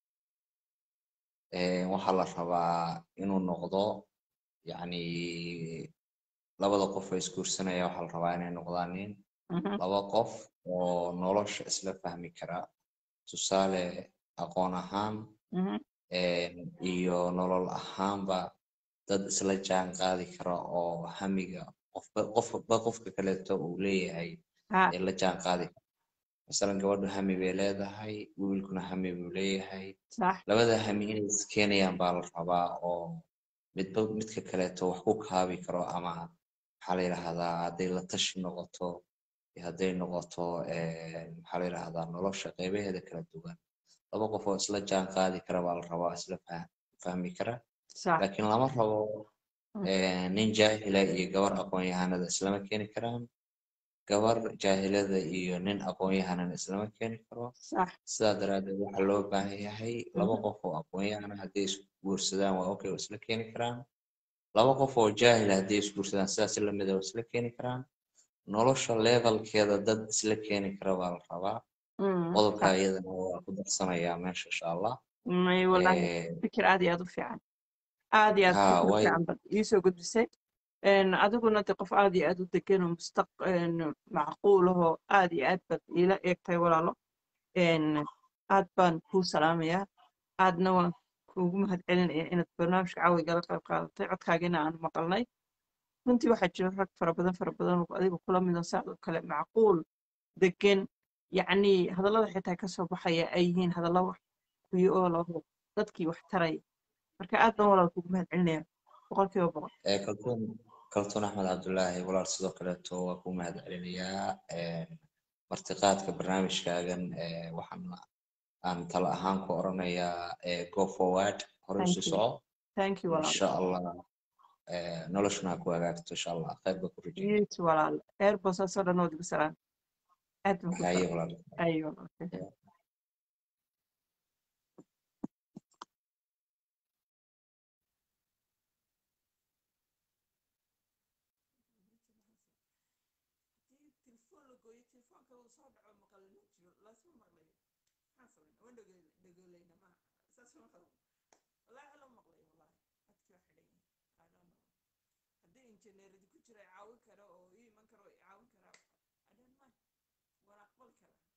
een, waxaa la rabaa inuu noqdo yacni labada qof oo isguursanaya waxaa la rabaa inay noqdaan nin mhm, laba qof oo nolosha isla fahmi kara tusaale aqoon ahaan mhm, een, iyo nolol ahaanba dad isla jaan qaadi kara oo hamiga qofba qofba qofka kaleeto uu leeyahay ha ee la jaan qaadi kara masalan gabadhu hami bay leedahay wiilkuna hami buu leeyahay sax labada hami inay iskeenayaan baa la rabaa oo midba midka kaleeto wax ku kaabi karo ama maxaa la yidhaahdaa hadday la tashi noqoto iyo hadday noqoto een, maxaa la yidhaahdaa nolosha qeybaheeda kala duwan laba qof oo isla jaan qaadi kara baa la rabaa isla fah- fahmi kara sax laakiin lama rabo mm, eh, nin jaahila iyo gabar aqoon-yahanada islama keeni karaan gabar jaahilada iyo nin aqoon-yahanana islama keeni karo sax sidaa daraaddeed waxaa loo baahan yahay laba mhm, qof oo aqoon-yahana hadday isguursadaan waa okay oo isla keeni karaan laba qof oo jaahila hadday isguursadaan sidaas lamid ah oo isla keeni karaan nolosha levelkeeda dad isla keeni kara baa la rabaa mm, qodobka sax iyadana waa ku darsanayaa meesha insha allah may wallaahi Eh, fikir aad iyo aad u fiican aad iyo aad ha fikir u way fiican bad iisoo gudbisay een, adiguna de qof aad iyo aad u degan oo mustaq een, macquul ahoo aad iyo aad bad iila eegtay walaalo een, aad baan kuu salaamayaa aadna waan kuugu mahadcelinaya inaad barnaamijka caawigala qayb qaadatay codkaagina aan maqalnay runtii waxaa jira rag fara badan fara badan oo adiga kula midan saad oo kale macquul degan yacni hadallada xitaa ka soo baxaya ay yihiin hadallo wax kuyo oo laho dadkii wax taraya marka aad baan walaal kuugu mahadcelinaya boqolkiiba boqol Eh, kaltuun kaltuun axmed cabdulaahi walaal sidoo kaleeto waa ku mahad celinayaa Eh, martiqaadka barnaamijkaagan eh, waxaan aan talo ahaan ku oranayaa eh, go forward hore thank usii you soco thank you walaal insha allah eh, noloshuna ha ku hagaagto insha allah khayr baa ku rajeynaya yes walaal reer boosaasoo dhan oo digu salaan aad baan ku haye salaam walaal ayo walaal injineeradi ku jira caawin kara oo ii iman kara oo i caawin kara I don't mind waan aqbali karaa